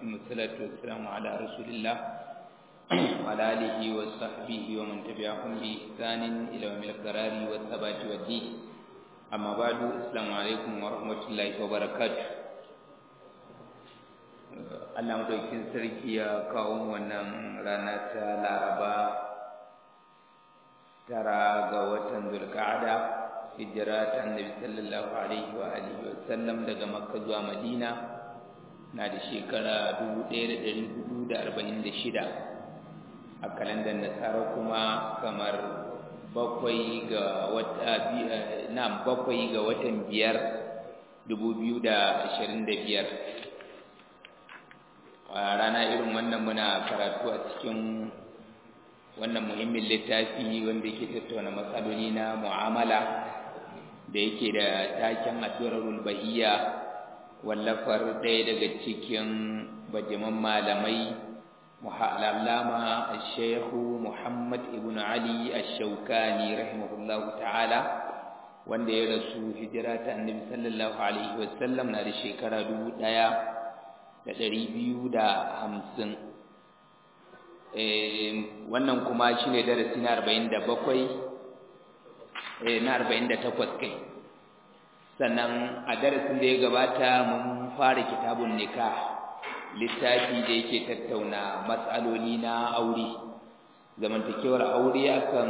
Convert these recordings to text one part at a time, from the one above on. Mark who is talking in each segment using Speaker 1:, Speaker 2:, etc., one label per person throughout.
Speaker 1: ثم الصلاة والسلام على رسول الله وعلى آله وصحبه ومن تبعهم بإحسان إلى يوم القرار والثبات والدين أما بعد السلام عليكم ورحمة الله وبركاته Allah madaukin sarki ya kawo wannan rana ta Laraba tara ga watan Zulqa'ada hijira ta Annabi sallallahu alaihi wa alihi wa sallam daga Makka zuwa Madina na da shekara 1446 a kalandar Nasara kuma kamar bakwai ga wata na bakwai ga watan biyar 2025 a rana irin wannan muna karatu a cikin wannan muhimmin littafi wanda yake tattauna matsaloli na mu'amala da yake da taken addu'arul bahiyya wallafar ɗaya daga cikin bajiman malamai muhallama al-shaykhu Muhammad ibn Ali ash-Shawkani rahimahullahu ta'ala wanda ya rasu hijira ta Annabi sallallahu alaihi wasallam na da shekara dubu ɗaya da ɗari biyu da hamsin wannan kuma shi ne darasi na arba'in da bakwai na arba'in da takwas kai sannan a darasin da ya gabata mun fara kitabun nikah littafi da yake tattauna matsaloli na aure zamantakewar aure akan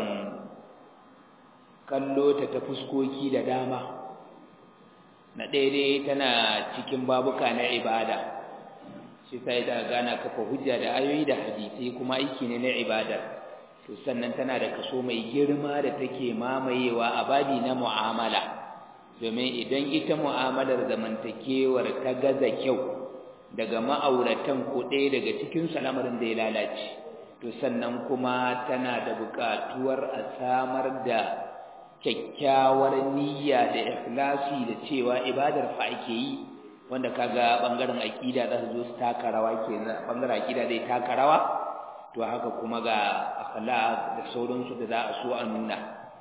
Speaker 1: kallo ta ta fuskoki da dama na daidai tana cikin babuka na ibada shi sai da gana kafa hujja da ayoyi da hadisi kuma aiki ne na ibada to sannan tana da kaso mai girma da take mamayewa a babi na mu'amala domin idan ita mu'amalar zamantakewar ta gaza kyau daga ma'auratan ko ɗaya daga cikin lamarin da ya lalace to sannan kuma tana da buƙatuwar a samar da kyakkyawar niyya da ikhlasi da cewa ibadar fa ake yi wanda kaga bangaren aqida za su zo su taka rawa kenan bangaren aqida zai taka rawa to haka kuma ga akhlaq da sauransu da za a so a nuna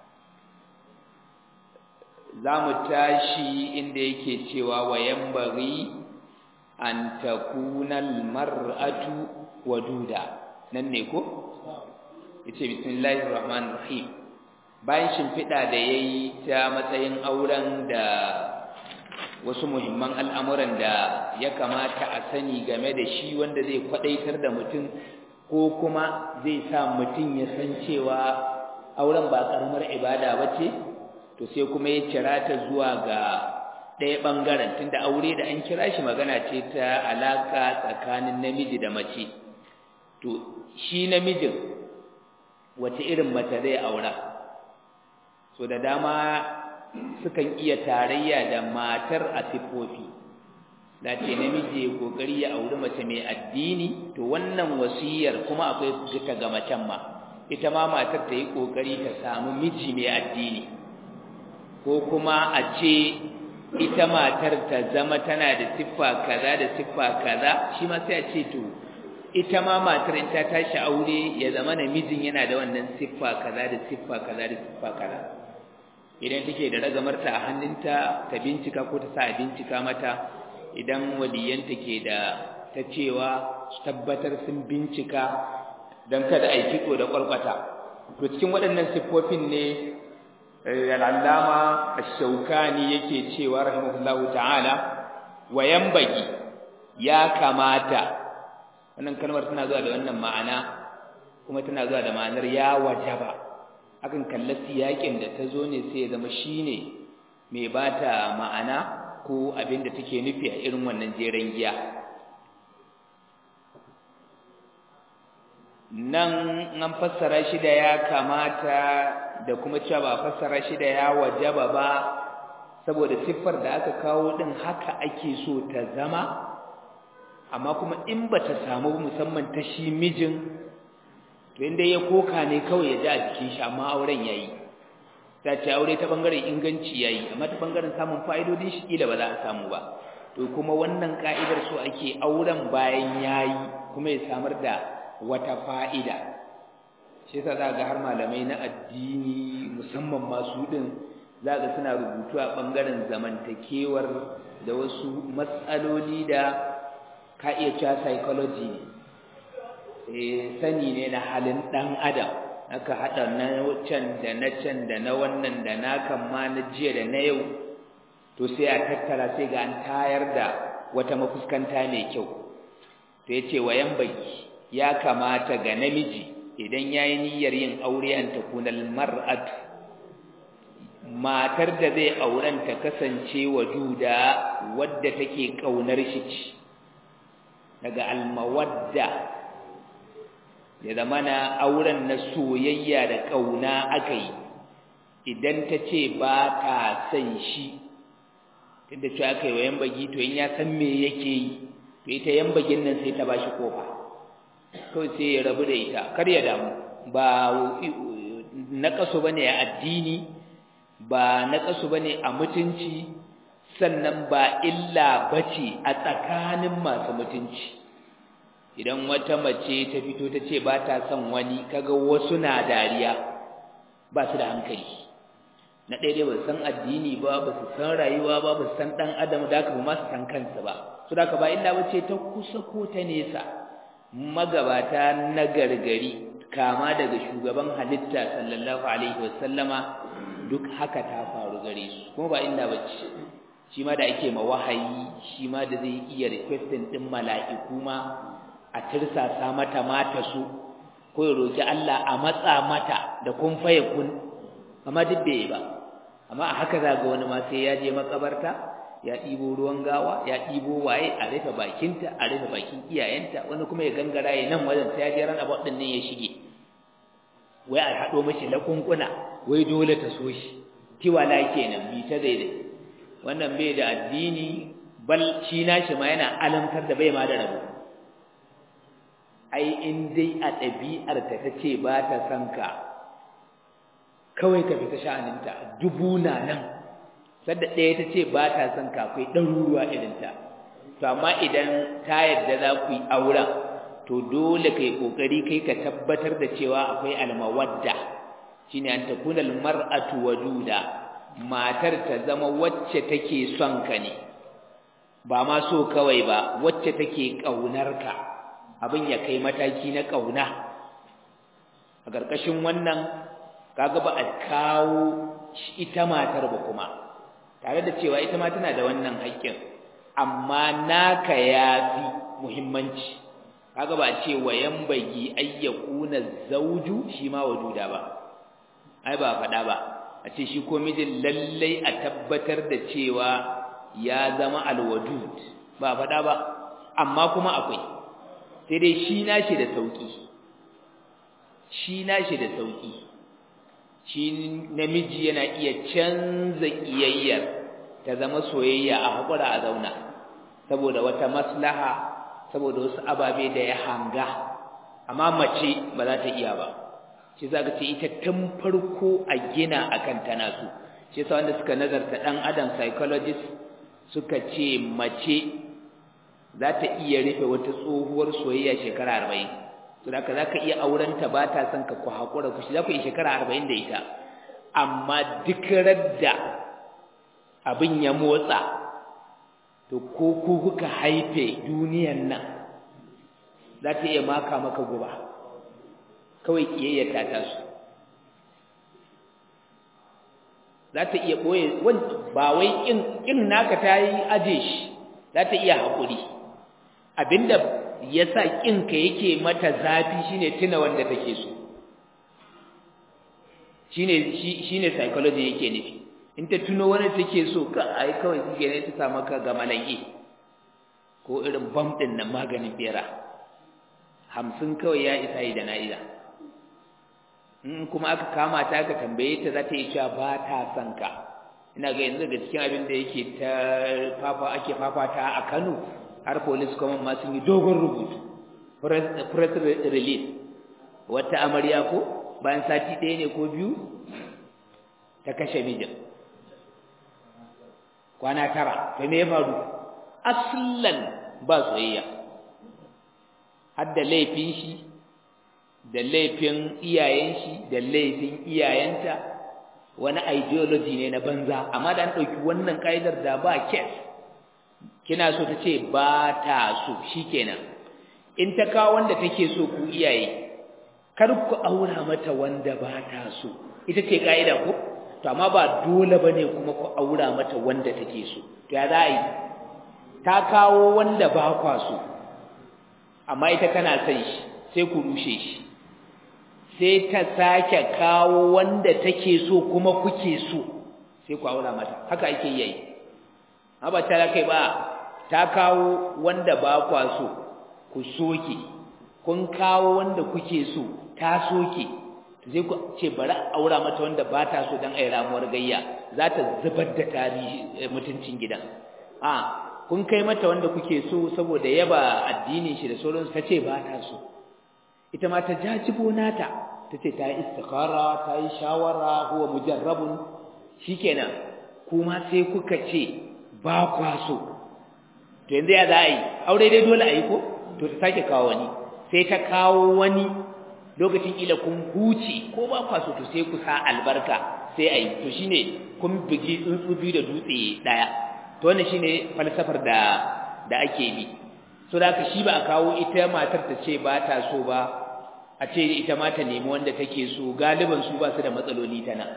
Speaker 1: za mu tashi inda yake cewa wa yambari an takuna almar'atu waduda nan ne ko yace bismillahir rahmanir rahim bayan shimfiɗa da yayi ta matsayin auren da wasu muhimman al'amuran da ya kamata a sani game da shi wanda zai kwadaitar da mutum ko kuma zai sa mutum ya san cewa auren ba karamar ibada ba ce to sai kuma ya kira ta zuwa ga ɗaya ɓangaren tunda aure da an kira shi magana ce ta alaka tsakanin namiji da mace to shi namijin wace irin mace zai aura so da dama sukan iya tarayya da matar a siffofi da ce namiji ya kokari ya auri mace mai addini to wannan wasiyar kuma akwai ta ga macen ma ita ma matar ta yi kokari ta samu miji mai addini ko kuma a ce ita matar ta zama tana da siffa kaza da siffa kaza shi ma sai a ce to ita ma matar in ta tashi aure ya zama namijin yana da wannan siffa kaza da siffa kaza da siffa kaza idan take da ragamarta a hannunta ta bincika ko ta sa a bincika mata idan waliyanta ke da ta cewa tabbatar sun bincika don kada a yi kitso da ƙwarƙwata to cikin waɗannan siffofin ne al'allama ashaukani yake cewa rahimahullahu ta'ala wa yambagi ya kamata wannan kalmar tana zuwa da wannan ma'ana kuma tana zuwa da ma'anar ya wajaba akan kalla siyakin da ta zo ne sai ya zama shine mai bata ma'ana ko abin da take nufi a irin wannan jeren giya nan an fassara shi da ya kamata da kuma cewa ba fassara shi da ya wajaba ba saboda siffar da aka kawo din haka ake so ta zama amma kuma in bata samu musamman ta shi mijin to inda ya koka ne kawai ya ji a jikin shi amma auren yayi ta ce aure ta bangaren inganci yayi amma ta bangaren samun fa'idodin shi kila ba za a samu ba to kuma wannan ka'idar so ake auren bayan yayi kuma ya samar da wata fa'ida shi yasa za ga har malamai na addini musamman masu din za ga suna rubutu a bangaren zamantakewar da wasu matsaloli da ka iya cewa psychology ne eh sani ne na halin dan adam aka hada na can da na can da na wannan da na kan ma na jiya da na yau to sai a tattara sai ga an tayar da wata mafuskanta mai kyau to yace wayan baki ya kamata ga namiji idan yayi niyyar yin aure an takunal mar'atu matar da zai auren ta kasance wajuda wadda take kaunar shi ci daga almawadda ya zamana auren na soyayya da kauna aka yi idan ta ce ba ta san shi tunda cewa aka yi wa yan bagi to in ya san me yake yi to ita yan bagin nan sai ta bashi kofa kawai sai ya rabu da ita kar ya damu ba naƙasu bane a addini ba naƙasu bane a mutunci sannan ba illa bace a tsakanin masu mutunci idan wata mace ta fito ta ce ba ta son wani kaga wasu na dariya ba su da hankali na ɗaya dai ba su san addini ba ba su san rayuwa ba ba su san ɗan adam da haka ba su san kansu ba su da ba illa bace ta kusa ko ta nesa magabata na gargari kama daga shugaban halitta sallallahu alaihi wasallama duk haka ta faru gare su kuma ba illa bace shi ma da ake ma wahayi shi ma da zai iya requesting din mala'iku ma a tirsasa mata mata su ko ya roki Allah a matsa mata da kun faye kun amma duk bai ba amma a haka zaga wani ma sai ya je makabarta ya ɗibo ruwan gawa ya ɗibo waye a rufe bakinta a rufe bakin iyayenta wani kuma ya gangara ya nan wajen sai ya je ran abu ɗin ne ya shige wai a haɗo mashi lakunkuna wai dole ta so shi tiwala kenan bi ta daidai wannan bai da addini bal shi nashi ma yana alamtar da bai ma da rabo ai in dai a ɗabi'ar ta tace ba ta san ka kawai ka fita sha'aninta dubu na nan sadda ɗaya ta ce ba ta son ka akwai ɗaruruwa irinta to amma idan ta yadda za ku yi auren to dole kai ƙoƙari kai ka tabbatar da cewa akwai almawadda shine an takuna almar'atu waduda matar ta zama wacce take son ka ne ba ma so kawai ba wacce take ƙaunar ka abin ya kai mataki na ƙauna a ƙarƙashin wannan kaga ba a kawo ita matar ba kuma tare da cewa ita ma tana da wannan haƙƙin amma naka yafi muhimmanci kaga ba a ce wayan bagi ayyakuna zauju shi ma waduda ba ai ba faɗa ba a ce shi ko mijin lallai a tabbatar da cewa ya zama alwadud ba faɗa ba amma kuma akwai sai dai shi nashi da sauki shi nashi da sauki shi namiji yana iya canza kiyayyar ta zama soyayya a hakura a zauna saboda wata maslaha saboda wasu ababe da ya hanga amma mace ba za ta iya ba shi za ka ce ita tun farko a gina akan tana so shi yasa wanda suka nazarta dan adam psychologist suka ce mace za ta iya rufe wata tsohuwar soyayya shekara arba'in to da za ka iya aurenta ba ta son ka ku haƙura ku shi za ku yi shekara arba'in da ita amma duk radda abin ya motsa to ko ku kuka haife duniyan nan za ta iya maka maka guba kawai ƙiyayyar ta tasu za ta iya ɓoye ba wai ƙin naka ta yi aje shi za ta iya haƙuri abinda ya sa ƙinka yake mata zafi shine tuna wanda take so shine shine psychology yake nufi in ta tuno wani take so ka ai kawai kike ne ta sa maka ga malaki ko irin bam din nan maganin bera hamsin kawai ya isa yi da na'ila in kuma aka kama ta aka tambaye ta za ta yi cewa ba ta son ka ina ga yanzu da cikin abin da yake ta fafa ake fafata a Kano har police command ma sun yi dogon rubutu press release wata amarya ko bayan sati ɗaya ne ko biyu ta kashe mijin kwana tara to me ya faru aslan ba soyayya har da laifin shi da laifin iyayen shi da laifin iyayenta wani ideology ne na banza amma da an ɗauki wannan ƙa'idar da ba kes kina so ta ce ba ta so shikenan in ta kawo wanda take so ku iyaye kar ku aura mata wanda ba ta so ita ce kaida ko to amma ba dole bane kuma ku aura mata wanda take so to ya za a yi ta kawo wanda ba kwa so amma ita tana son shi sai ku rushe shi sai ta sake kawo wanda take so kuma kuke so sai ku aura mata haka ake yi amma ta kai ba ta kawo wanda ba kwa so ku soke kun kawo wanda kuke so ta soke sai ku ce bari aura mata wanda ba ta so dan ai ramuwar gayya za ta zubar da tarihi mutuncin gidan a kun kai mata wanda kuke so saboda yaba addinin shi da sauransu ta ce ba ta so ita ma ta jajibo nata ta ce ta yi istikhara ta yi shawara huwa mujarrabun shikenan kuma sai kuka ce ba kwa so to yanzu ya za a yi aure dai dole a yi ko to ta sake kawo wani sai ta kawo wani lokacin ila kun huce ko ba kwa so to sai ku sa albarka sai a yi to shine kun bugi tsuntsu biyu da dutse daya to wannan shine falsafar da da ake bi so da haka shi ba a kawo ita matar ta ce ba ta so ba a ce ita ma ta nemi wanda take so galiban su ba su da matsaloli ta nan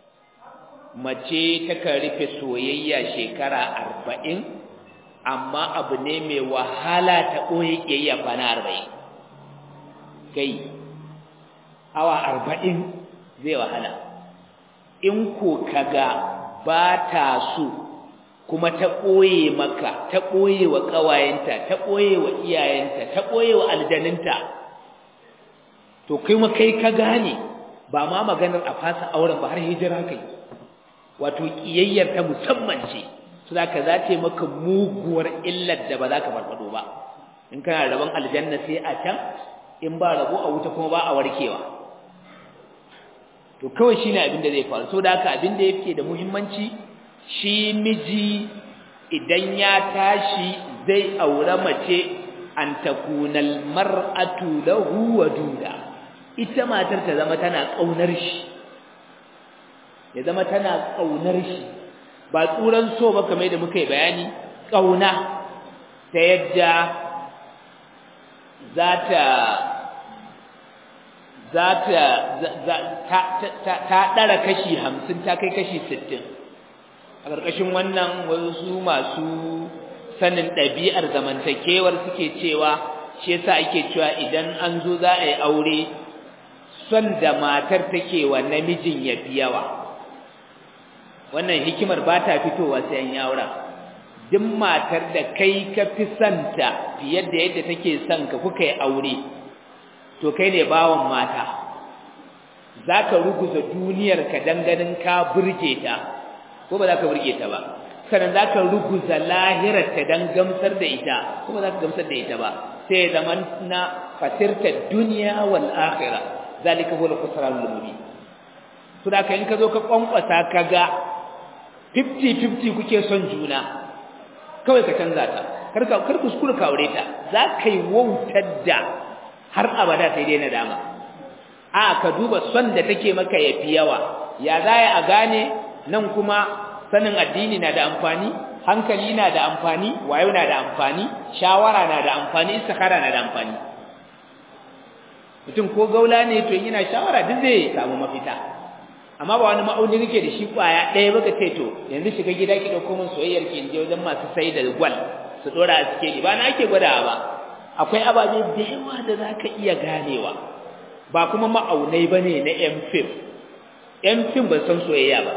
Speaker 1: mace takan rufe soyayya shekara arba'in amma abu ne mai wahala ta ɓoye ƙiyayya kwana arba'in kai awa arba'in zai wahala in ko kaga ba ta so kuma ta ɓoye maka ta ɓoye wa ƙawayenta ta ɓoye wa iyayenta ta ɓoye wa aljaninta to kai ma kai ka gane ba ma maganar a fasa auren ba har hijira kai wato ƙiyayyar ta musamman ce su za ka za ta maka muguwar illar da ba za ka farfado ba in kana rabon aljanna sai a can in ba rabo a wuta kuma ba a warkewa to kawai shine abin da zai faru so da haka abin da yake da muhimmanci shi miji idan ya tashi zai aure mace an takunal mar'atu lahu waduda ita matar ta zama tana kaunar shi ya zama tana kaunar shi ba tsuran so ba kamar da muka yi bayani kauna ta yadda za ta za ta ta ɗara kashi hamsin ta kai kashi sittin a ƙarƙashin wannan wasu masu sanin ɗabi'ar zamantakewar suke cewa shi yasa ake cewa idan an zo za a yi aure son da matar take wa namijin ya fi yawa wannan hikimar ba ta fitowa sai an yi aura duk matar da kai ka fi santa fiye da yadda take son ka kuka yi aure to kai ne bawan mata za ka ruguza duniyarka ganin ka burge ta ko ba za ka burge ta ba sannan za ka ruguza lahirarta don gamsar da ita ko ba za ka gamsar da ita ba sai zaman na fatirta duniya wal akhira zalika huwa al-khusran al-mubin to da ka in ka zo ka kwankwasa ka ga 50-50 kuke son juna kawai ka canza ta kar ka kar kuskura ka aure ta za ka yi wautar da har abada sai dai nadama a ka duba son da take maka yafi yawa ya za a gane nan kuma sanin addini na da amfani hankali na da amfani wayo na da amfani shawara na da amfani istikhara na da amfani mutum ko gaula ne to yana shawara duk zai samu mafita amma ba wani ma'auni kake da shi kwaya ɗaya baka ce to yanzu shiga gida ki dauko min soyayyar ki inje wajen masu sai da gwal su dora a cikin ba na ake gwadawa ba akwai ababe da yawa da zaka iya ganewa ba kuma ma'aunai bane na yan fim yan fim ba san soyayya ba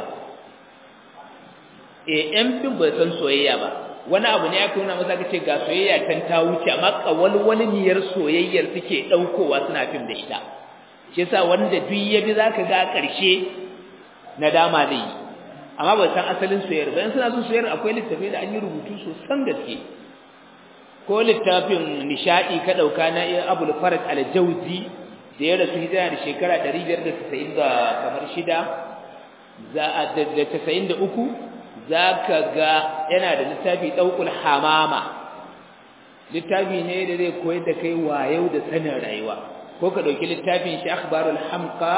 Speaker 1: eh yan fim ba san soyayya ba wani abu ne aka nuna masa kace ga soyayya tan ta wuce amma kawalwal niyar soyayyar suke daukowa suna fim da ita shi yasa wanda duk yabi zaka ga karshe nadama da yi amma ba san asalin soyayyar ba in suna son soyayyar akwai littafi da an yi rubutu sosan gaske ko littafin nishadi ka dauka na Abul Faraj al-Jawzi da ya rasu hijira da shekara 590 da kamar shida za a da 93 zaka ga yana da littafi daukul hamama littafi ne da zai koyar da kai wayo da sanin rayuwa ko ka dauki littafin shi akhbarul hamqa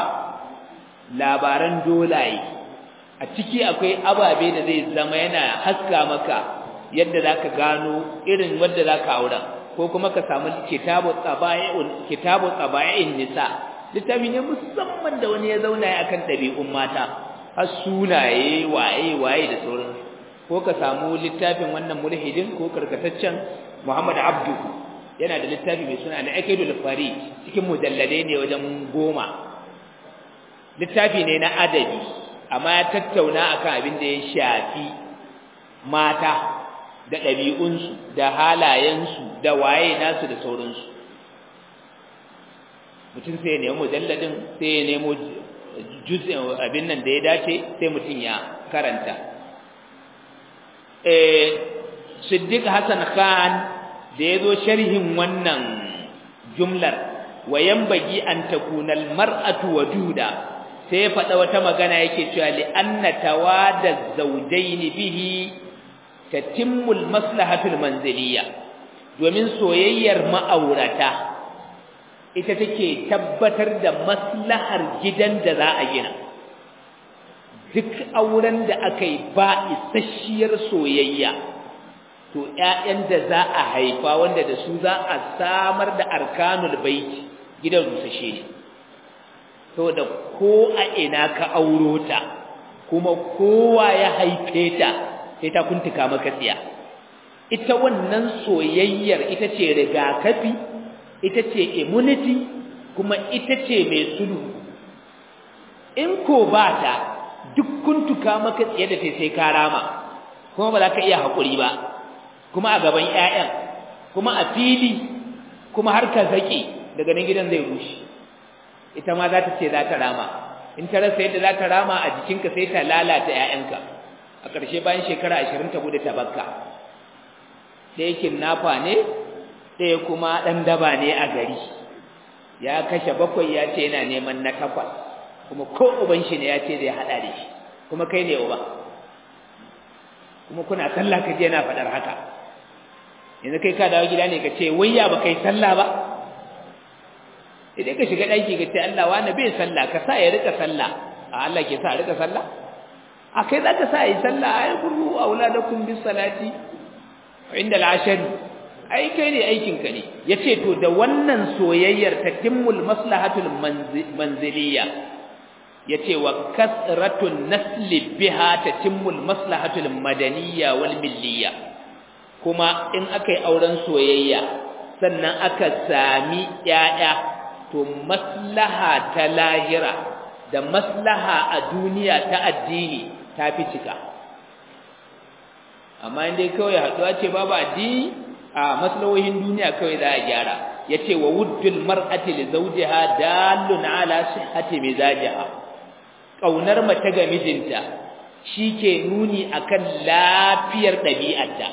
Speaker 1: labaran dolaye a ciki akwai ababe da zai zama yana haska maka yadda zaka gano irin wanda zaka aura ko kuma ka samu kitabu tsaba'iun kitabu tsaba'in nisa littafi ne musamman da wani ya zauna ya akan dabi'un mata har sunaye waye waye da sauran ko ka samu littafin wannan mulhidin ko karkataccen Muhammad Abdu yana da littafi mai suna Al-Aqidul Farid cikin mujalladai ne wajen goma littafi ne na adabi amma ya tattauna akan abin da ya shafi mata da ɗabi'unsu da halayensu da waye nasu da sauransu mutum sai ya nemi mujalladin sai ya nemo juz'in abin nan da ya dace sai mutum ya karanta eh Siddiq Hassan Khan da yazo sharhin wannan jumlar wayan bagi an takuna almar'atu wajuda sai ya faɗa wata magana yake cewa li anna tawada zawjayn bihi tatimmu almaslahatu almanziliyya domin soyayyar ma'aurata ita take tabbatar da maslahar gidan da za a gina duk auren da aka yi ba isasshiyar soyayya to ƴaƴan da za a haifa wanda da su za a samar da arkanul baiti gidan rusashe ne saboda ko a ina ka auro ta kuma kowa ya haife ta sai ta kuntuka maka tsiya ita wannan soyayyar ita ce rigakafi ita ce immunity kuma ita ce mai sulhu in ko ba ta duk kuntuka maka tsiya da sai ka rama kuma ba za ka iya haƙuri ba kuma a gaban ƴaƴan kuma a fili kuma har ka zake daga nan gidan zai rushe ita ma za ta ce za ta rama in ta rasa yadda za ta rama a jikinka sai ta lalata ƴaƴanka a ƙarshe bayan shekara ashirin ta gudu ta bakka ɗaya kinnafa ne ɗaya kuma ɗan daba ne a gari ya kashe bakwai ya ce yana neman na takwas kuma ko uban shi ne ya ce zai haɗa da shi kuma kai ne uba kuma kuna sallah ka je yana faɗar haka yanzu kai ka dawo gida ne ka ce wayya ba kai sallah ba idan ka shiga ɗaki ka ce Allah wani bai sallah ka sa ya rika sallah a Allah ke sa a rika sallah a kai za ka sa yi sallah a yi kuru a wuladakum bis salati inda al'ashari ai kai ne aikinka ne ya ce to da wannan soyayyar ta timmul maslahatul manziliya ya ce wa kasratun nasli biha ta timmul maslahatul madaniya wal milliya kuma in aka yi auren soyayya sannan aka sami ‘ya'ya to maslaha ta lahira da maslaha a duniya ta addini ta fi cika amma inda kawai haɗuwa ce babu addini a maslahohin duniya kawai za a gyara ya ce wa wuddul mar'ati li zawjiha dalun ala sihhati mizajiha ƙaunar mace ga mijinta shi ke nuni akan lafiyar ɗabi'arta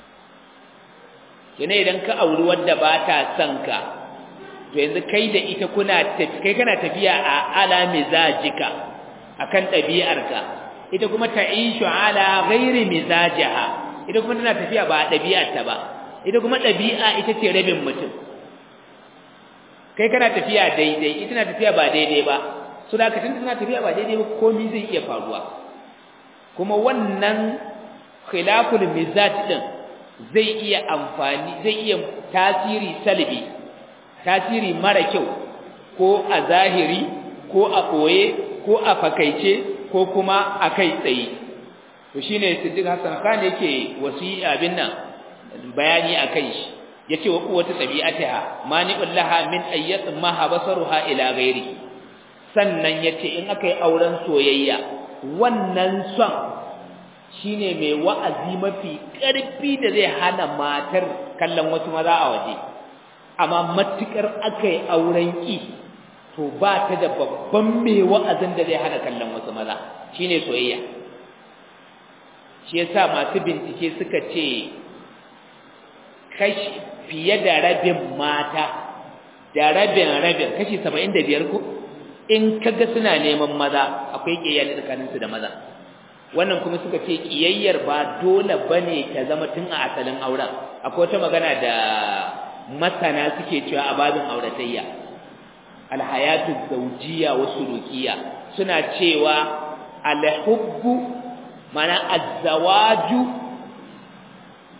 Speaker 1: yana idan ka auri wadda ba ta son ka to yanzu kai da ita kuna kai kana tafiya a ala mizajika akan ɗabi'arka ita kuma ta'ishu ala ghairi mizajiha ita kuma tana tafiya ba ɗabi'arta ba ita kuma ɗabi'a ita ce rabin mutum kai kana tafiya daidai ita tana tafiya ba daidai ba su da tun tana tafiya ba daidai ba komai zai iya faruwa kuma wannan khilaful mizaj din zai iya amfani zai iya tasiri salbi tasiri mara kyau ko a zahiri ko a koye ko a fakaice ko kuma a kai tsaye to shine Siddiq Hassan Khan yake wasi abin nan bayani akai shi yace wa quwwatu tabi'atiha mani'ul laha min ayyat ma habasaruha ila ghairi sannan yace in akai auren soyayya wannan son shine mai wa'azi mafi ƙarfi da zai hana matar kallon wasu maza a waje amma matukar akai auren ki to ba ta da babban mai wa'azin da zai hana kallon wasu maza shine soyayya shi yasa masu bincike suka ce kashi fiye da rabin mata da rabin rabin kashi 75 ko in kaga suna neman maza akwai kiyayya tsakanin su da maza wannan kuma suka ce kiyayyar ba dole bane ta zama tun a asalin auren akwai wata magana da masana suke cewa a babin auratayya alhayatu zawjiyya wa sulukiyya suna cewa alhubbu mana azzawaju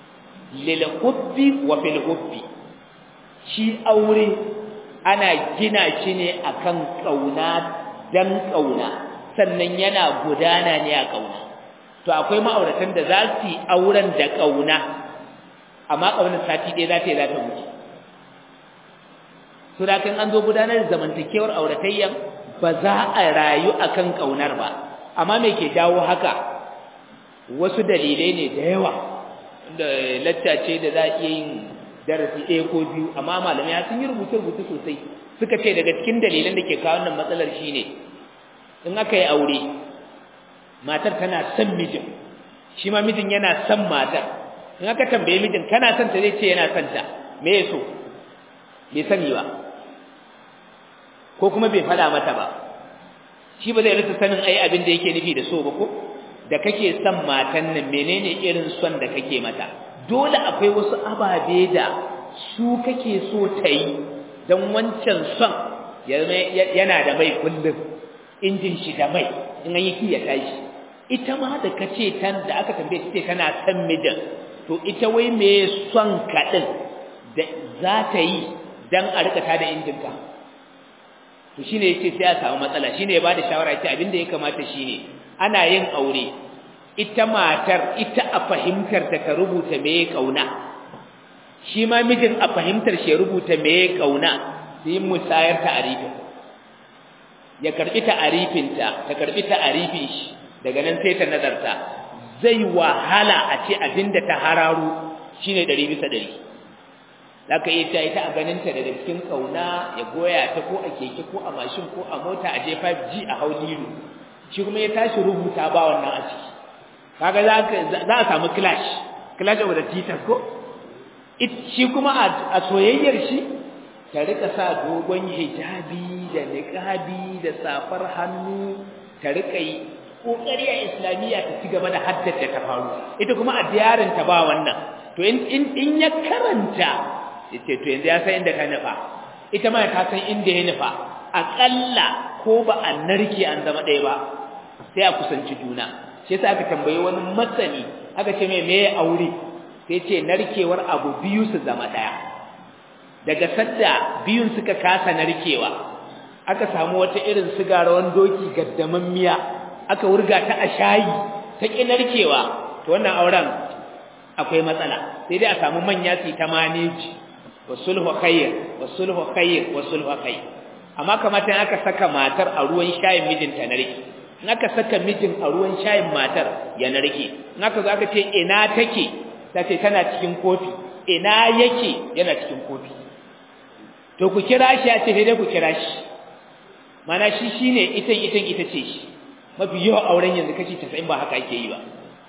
Speaker 1: lil hubbi wa fil hubbi shi aure ana gina shi ne akan kauna dan kauna sannan yana gudana ne a kauna to akwai ma'auratan da za su yi auren da kauna amma kaunar sati ɗaya za ta yi za ta wuce so da kan an zo gudanar da zamantakewar auratayyan ba za a rayu akan kaunar ba amma me ke jawo haka wasu dalilai ne da yawa da lacca ce da za a iya yin darasi ɗaya ko biyu amma malamai sun yi rubuce-rubuce sosai suka ce daga cikin dalilan da ke kawo wannan matsalar shine in aka yi aure matar tana son mijin shi ma mijin yana son matar in aka tambaye mijin kana son ta zai ce yana son ta me ya so bai sani ba ko kuma bai faɗa mata ba shi ba zai rasa sanin ai abin da yake nufi da so ba ko da kake son matan nan menene irin son da kake mata dole akwai wasu ababe da su kake so ta yi don wancan son yana da mai kullum injin shi da mai in an yi kiya tashi ita ma da kace tan da aka tambaye ta ce tana son mijin to ita wai me son kaɗin da za ta yi don a rika tada injin ka to shine yace sai a samu matsala shine ya bada shawara yace abin da ya kamata shine ana yin aure ita matar ita a fahimtar ta ka rubuta me kauna shi ma mijin a fahimtar shi ya rubuta me kauna sai musayar ta'arifin ya karbi ta'arifin ta ta karbi ta'arifin shi daga nan sai ta nazarta zai wahala a ce abinda ta hararu shine 100 bisa 100 zaka iya ta ita a ganin ta daga cikin kauna ya goya ta ko a keke ko a mashin ko a mota a je 5G a haulilu shi kuma ya tashi rubuta ba wannan a ciki kaga za a samu clash clash of the titans ko shi kuma a soyayyar shi ta rika sa dogon hijabi da niqabi da safar hannu ta rika yi kokari a islamiyya ta ci gaba da haddace ta faru ita kuma a diyarin ta ba wannan to in in ya karanta yace to yanzu ya san inda ka nufa ita ma ta san inda ya nufa akalla ko ba a narke an zama ɗaya ba sai a kusanci juna shi yasa aka tambaye wani matsani aka ce mai meye aure sai ce narkewar abu biyu su zama daya daga sadda biyun suka kasa narkewa aka samu wata irin sigarawan doki gaddaman miya aka wurga ta a shayi ta ki narkewa to wannan auren akwai matsala sai dai a samu manya su ta maneji wasulhu khair wasulhu khair wasulhu khair amma kamata in aka saka matar a ruwan shayin mijinta narke in aka saka mijin a ruwan shayin matar ya narke in aka zo aka ce ina take ta ce tana cikin kofi ina yake yana cikin kofi to ku kira shi ya ce dai ku kira shi mana shi shine itan itan ita ce shi mafi yawan auren yanzu kashi 90 ba haka ake yi ba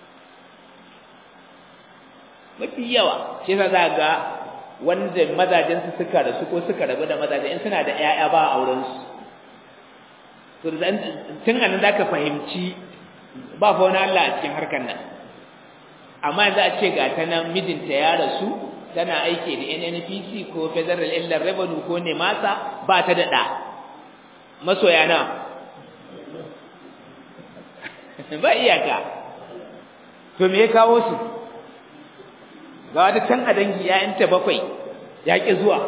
Speaker 1: mafi yawa shi yasa za ga wanda mazajen su suka rasu ko suka rabu da mazajen in suna da ƴaƴa ba auren su to tun anan zaka fahimci ba fa wani Allah a cikin harkar nan amma yanzu a ce ga ta nan mijinta ya rasu tana aiki da NNPC ko Federal Inland Revenue ko Nemasa ba ta da ɗa masoya na ba iyaka to me ya kawo su ga wata can a dangi ‘ya'yanta bakwai ya ƙi zuwa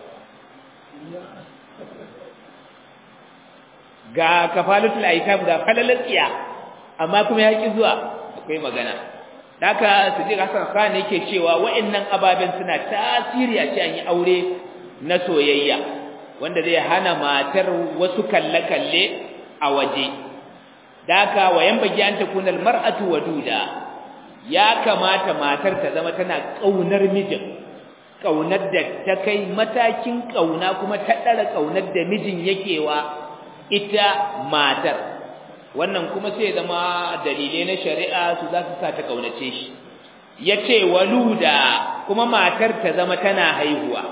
Speaker 1: ga kafalatul aitam ga falalar tsiya amma kuma ya ƙi zuwa akwai magana Daka Sadiq Hassan Khan yake cewa wa'annan ababen suna tasiri a cikin yi aure na soyayya wanda zai hana matar wasu kalle-kalle a waje. Daka wayan bagi an takunal mar'atu waduda ya kamata matar ta zama tana kaunar mijin kaunar da ta kai matakin kauna kuma ta dara kaunar da mijin yake wa ita matar wannan kuma sai zama dalilai na shari'a su za su sa ta kaunace shi yace waluda kuma matar ta zama tana haihuwa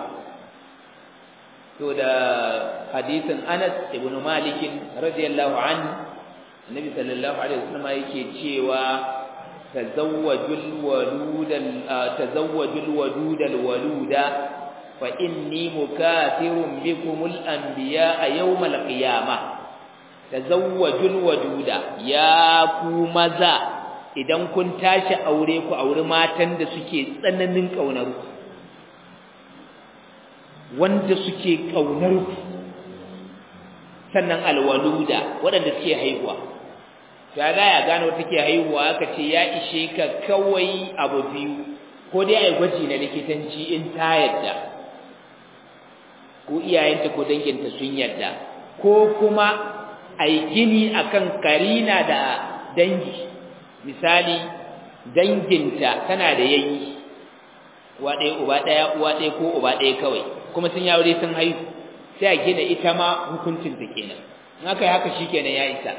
Speaker 1: to da hadisin Anas ibn Malik radiyallahu anhu Annabi sallallahu alaihi wasallam yake cewa tazawwajul waludal tazawwajul wadudal waluda fa inni mukathirun bikumul anbiya yawmal qiyamah tazawwajul waduda ya ku maza idan kun tashi aure ku auri matan da suke tsananin kaunar ku wanda suke kaunar ku sannan alwaluda waɗanda suke haihuwa ya za ya gano take haihuwa aka ce ya ishe ka kawai abu biyu ko dai ai gwaji na likitanci in ta yadda ko iyayenta ko danginta sun yadda ko kuma ai gini akan karina da dangi misali danginta tana da yayi uwa ɗaya uba ɗaya uwa ɗaya ko uba ɗaya kawai kuma sun yaure sun haihu sai a gina ita ma hukuncin ta kenan in aka yi haka shikenan ya isa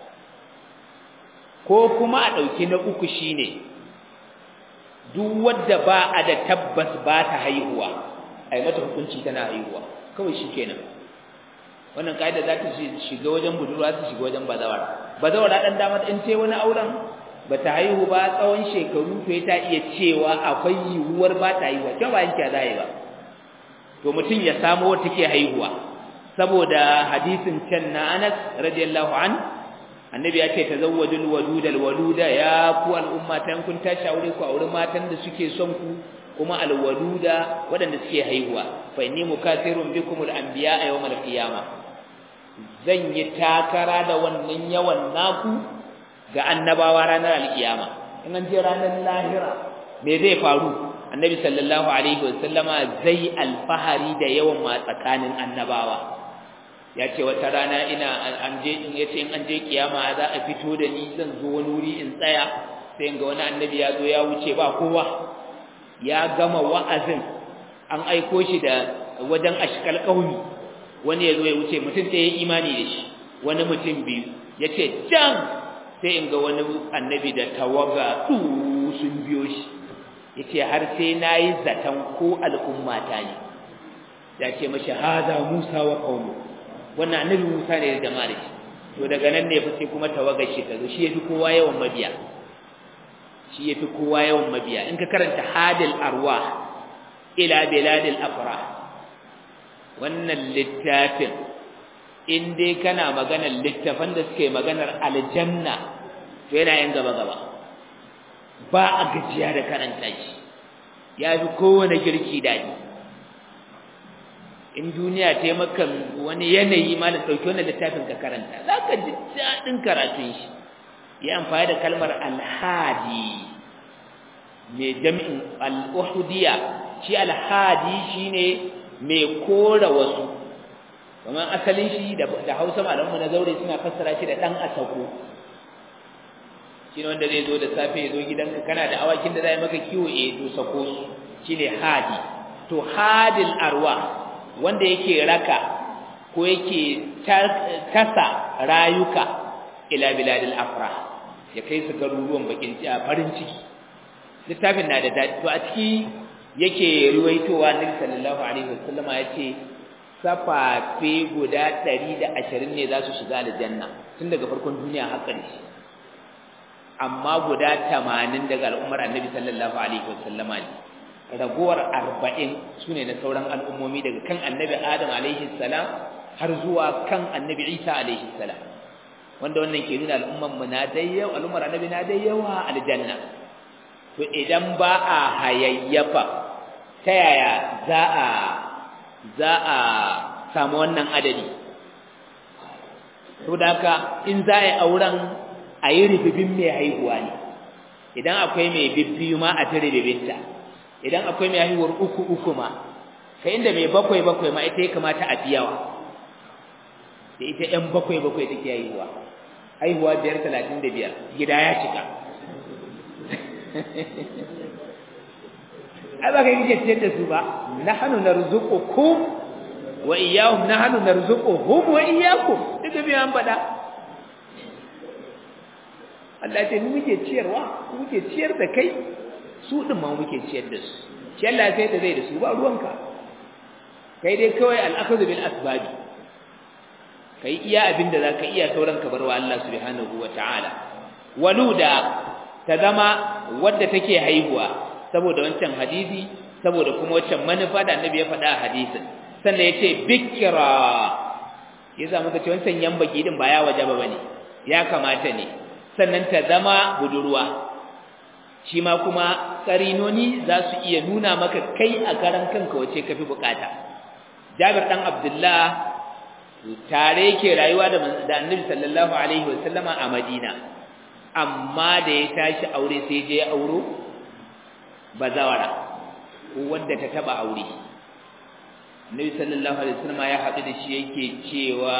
Speaker 1: ko kuma a ɗauki na uku shine duk wadda ba a da tabbas ba ta haihuwa a yi mata hukunci tana haihuwa kawai shikenan wannan ka'ida za ta shiga wajen budurwa ta shiga wajen bazawara bazawara ɗan damar in ce wani auren ba ta haihu ba tsawon shekaru to ta iya cewa akwai yiwuwar ba ta haihuwa kyau ba yanke za ba to mutum ya samu wata ke haihuwa saboda hadisin can na Anas radiyallahu an annabi ya ce tazawwajul waduda alwaluda ya ku al'umma tan kun tashi aure ku aure matan da suke son ku kuma alwaluda waɗanda suke haihuwa fa inni mukathirun bikum al-anbiya yawm al-qiyamah zan yi takara da wannan yawan naku ga annabawa ranar al-qiyama in an je ranar lahira me zai faru annabi sallallahu alaihi wasallama zai alfahari da yawan ma tsakanin annabawa ya ce wata rana ina an je in yace in an je kiyama za a fito da ni zan zo wani wuri in tsaya sai ga wani annabi ya zo ya wuce ba kowa ya gama wa'azin an aiko shi da wajen ashkal qaumi wani ya zo ya wuce mutum sai ya imani da shi wani mutum biyu yace can sai in ga wani annabi da tawaga du sun biyo shi yace har sai nayi zatan ko al'ummata ne ya ce mashi hada Musa wa qaumu wannan annabi Musa ne da jama'ar shi to daga nan ne fa sai kuma tawagar shi ta zo shi yafi kowa yawan mabiya shi yafi kowa yawan mabiya in ka karanta hadil arwah ila biladil afrah wannan littafin in dai kana maganar littafan da suke maganar aljanna to yana yin gaba gaba ba a gajiya da karanta shi ya fi kowane girki daɗi in duniya ta yi maka wani yanayi ma da ɗauki wannan littafin ka karanta za ka ji daɗin karatun shi ya amfani da kalmar alhadi mai jami'in al'uhudiya shi alhadi shine mai kora wasu kamar asalin shi da hausa malamu na zaure suna fassara shi da ɗan asako shi ne wanda zai zo da safe ya zo gidanka kana da awakin da zai maka kiwo eh to sako su shine hadi to hadil arwa wanda yake raka ko yake tasa rayuka ila biladil afra ya kai su garuruwan bakin farin ciki littafin na da dadi to a ciki yake ruwaitowa nabi sallallahu alaihi wasallama yace safafe guda 120 ne za su shiga aljanna tun daga farkon duniya har ƙarshe amma guda 80 daga al'ummar annabi sallallahu alaihi wasallama ne ragowar 40 sune na sauran al'ummomi daga kan annabi adam alaihi salam har zuwa kan annabi isa alaihi salam wanda wannan ke nuna al'umman mu na da yawa al'ummar annabi na da yawa aljanna to idan ba a hayayyafa ta yaya za a za a samu wannan adadi to da haka in za a yi auren a yi ribibin mai haihuwa ne idan akwai mai bibbiyu ma a ta ribibinta idan akwai mai haihuwar uku uku ma ka inda mai bakwai bakwai ma ita ya kamata a biyawa da ita ‘yan bakwai bakwai take haihuwa haihuwa biyar talatin da biyar gida ya cika ai ba ka yi kike ciyar da su ba nahnu narzuqukum wa iyyahum nahnu narzuquhum wa iyyakum duka biyan an faɗa Allah ya ce mu muke ciyarwa mu muke ciyar da kai su din ma muke ciyar da su shi Allah sai da zai da su ba ruwanka kai dai kawai al-akhdhu bil asbabi kai iya abin da zaka iya sauran ka barwa Allah subhanahu wataala waluda ta zama wadda take haihuwa saboda wancan hadisi saboda kuma wancan manufa da annabi ya faɗa a hadisin sannan yace bikra yasa muka ce wancan yambaki din ba ya wajaba bane ya kamata ne sannan ta zama budurwa shi ma kuma karinoni za su iya nuna maka kai a karan kanka wace kafi bukata Jabir dan Abdullah tare yake rayuwa da Annabi sallallahu alaihi wasallama a Madina amma da ya tashi aure sai je auro bazawara ko wanda ta taba aure Annabi sallallahu alaihi wasallama ya haɗu da shi yake cewa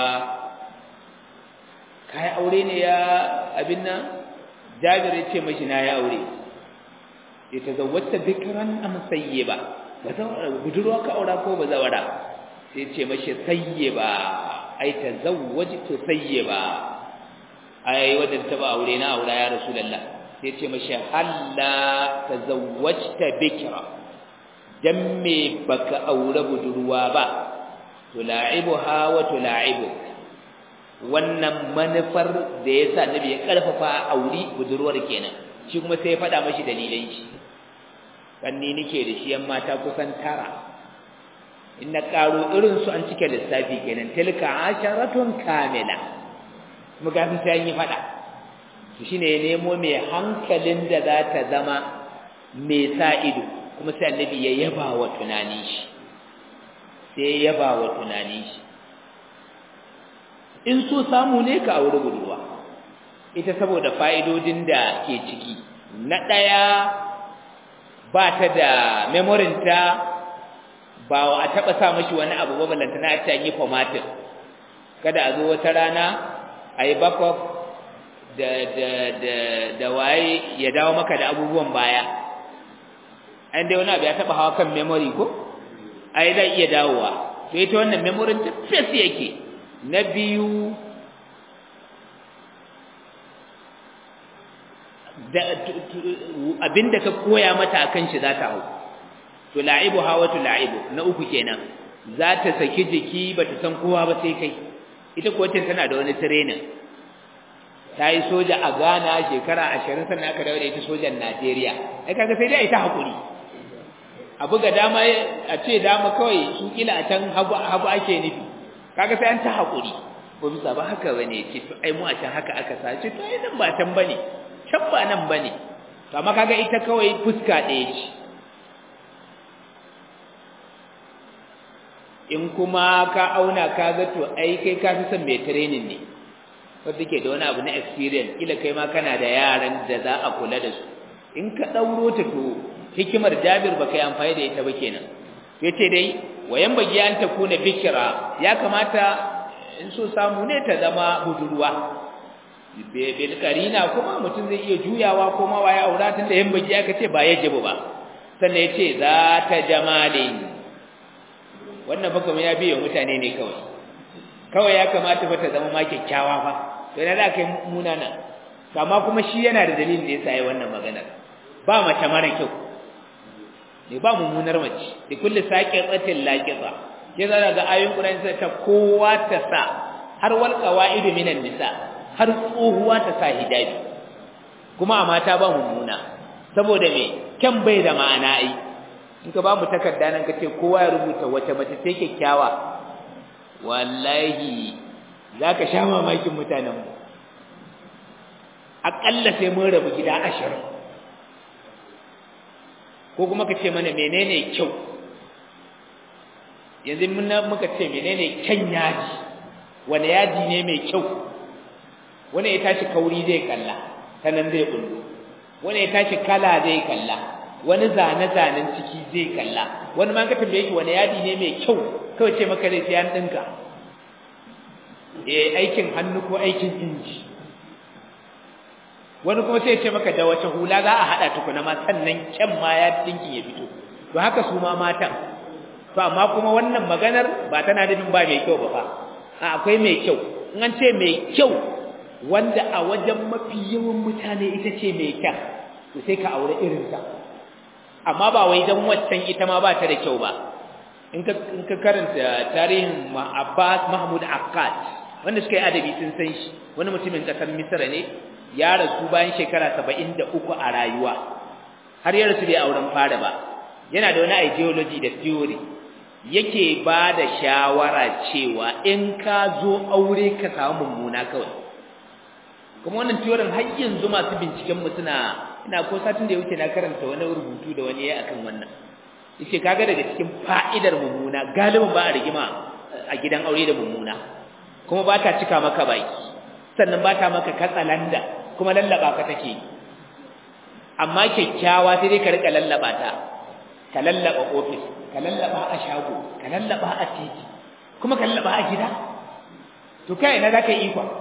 Speaker 1: kai aure ne ya abin nan Jabir ya ce mashi na ya aure ya tazawwata bikran am sayyiba bazawara budurwa ka aura ko bazawara sai ce mashi sayyiba ai tazawwajtu sayyiba ai wadda ta ba aure na aura ya rasulullah sai ce mashi halla tazawwajta bikra dan me baka aure budurwa ba tula'ibuha wa tula'ibuk wannan manufar da yasa nabi ya karfafa auri budurwar kenan shi kuma sai ya faɗa mashi dalilan shi kanni nike da shi yan mata kusan tara in na karo irin su an cike lissafi kenan tilka asharatun kamila muga sun sai yi faɗa to shine ya nemo mai hankalin da za ta zama mai sa ido kuma sai annabi ya yaba wa tunanin shi sai ya yaba wa tunanin shi in so samu ne ka aure budurwa ita saboda fa'idodin da ke ciki na ɗaya ba ta da memorinta ba a taɓa sa mashi wani abu ba balanta na ta yi formatin kada a zo wata rana a yi backup da, da, da, da waye ya dawo maka da abubuwan baya an dai wani abu ya taɓa hawa kan memory ko a yi zai iya dawowa to ita wannan memorin ta fes yake na biyu abinda ka koya mata akan shi za ta hau to la'ibu hawa to la'ibu na uku kenan za ta saki jiki ba ta san kowa ba sai kai ita kuwa tana da wani training ta yi soja a Ghana shekara ashirin sannan aka dawo da ita sojan Najeriya ai kaga sai dai ita hakuri a buga dama a ce dama kawai su kila a can hagu hagu ake nufi kaga sai an ta hakuri ko bisa ba haka bane ce to ai mu a can haka aka sa ce to ai nan ba can bane can ba nan bane to amma kaga ita kawai fuska ɗaya ce in kuma ka auna ka ga to ai kai ka fi son mai training ne wanda ke da wani abu na experience kila kai ma kana da yaran da za a kula da su in ka ɗauro ta to hikimar Jabir baka yi amfani da ita ba kenan yace dai wayan bagi an ta kuna bikira ya kamata in so samu ne ta zama budurwa bil karina kuma mutum zai iya juyawa ko ma waye aura tun da yan bagi aka ce ba yajibu ba sannan yace za ta jamalin wannan fa kuma ya biye mutane ne kawai kawai ya kamata fa ta zama ma kyakkyawa fa to ina da kai munana amma kuma shi yana da dalilin da yasa yayi wannan magana ba mace mara kyau ne ba mummunar mace da kulli saqiqatin laqiza ke zara ga ayoyin Qur'ani sai ta kowa ta sa har wal qawaidu minan nisa har tsohuwa ta sa hijabi kuma a mata ba mummuna saboda me kyan bai da ma'ana ai in ka ba mu takarda nan kace kowa ya rubuta wace mace ce kyakkyawa wallahi zaka sha mamakin mutanen mu akalla sai mun rabu gida ashirin ko kuma ka ce mana menene kyau yanzu mun muka ce menene kyan yaji wani yaji ne mai kyau wani ya tashi kauri zai kalla ta nan zai kullu wani ya tashi kala zai kalla wani zane-zanen ciki zai kalla wani ma ka tambaye shi wani yadi ne mai kyau kawai ce maka zai sai an dinka eh aikin hannu ko aikin inji wani kuma sai ce maka da wace hula za a hada tukuna ma sannan kyan ma ya dinkin ya fito to haka su ma matan to amma kuma wannan maganar ba tana nufin ba mai kyau ba fa a akwai mai kyau in an ce mai kyau wanda a wajen mafi yawan mutane ita ce mai kyan to sai ka aure irin ta amma ba wai dan waccan ita ma ba ta da kyau ba in ka in ka karanta tarihin Abbas Mahmud Akkad wanda suka yi adabi sun san shi wani mutumin kasar Misra ne ya rasu bayan shekara 73 a rayuwa har ya rasu bai auren fara ba yana da wani ideology da theory yake ba da shawara cewa in ka zo aure ka samu mummuna kawai kuma wannan theory har yanzu masu binciken mu suna ina ko satin da ya wuce na karanta wani rubutu da wani yayi akan wannan yace kaga daga cikin fa'idar mummuna galibin ba a rigima a gidan aure da mummuna kuma ba ta cika maka baki sannan ba ta maka katsalanda kuma lallaba ka take amma kyakkyawa sai dai ka rika lallaba ta ka lallaba ofis ka lallaba a shago ka lallaba a titi kuma ka lallaba a gida to kai na zaka yi ikon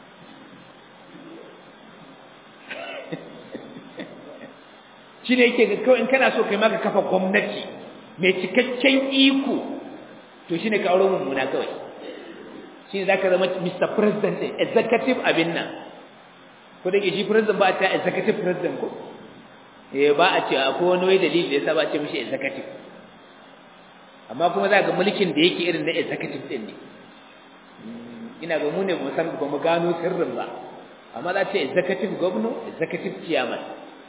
Speaker 1: shi ne yake ga kawai in kana so kai maka kafa gwamnati mai cikakken iko to shi ne ka auro mummuna kawai shi ne za ka zama mr president ɗin executive abin nan ko da ke shi president ba a ce executive president ko eh ba a ce akwai wani wai dalili da yasa ba a ce mishi executive amma kuma za ga mulkin da yake irin na executive ɗin ne ina ga mu ne mu san ba mu gano sirrin ba amma za ce executive governor executive chairman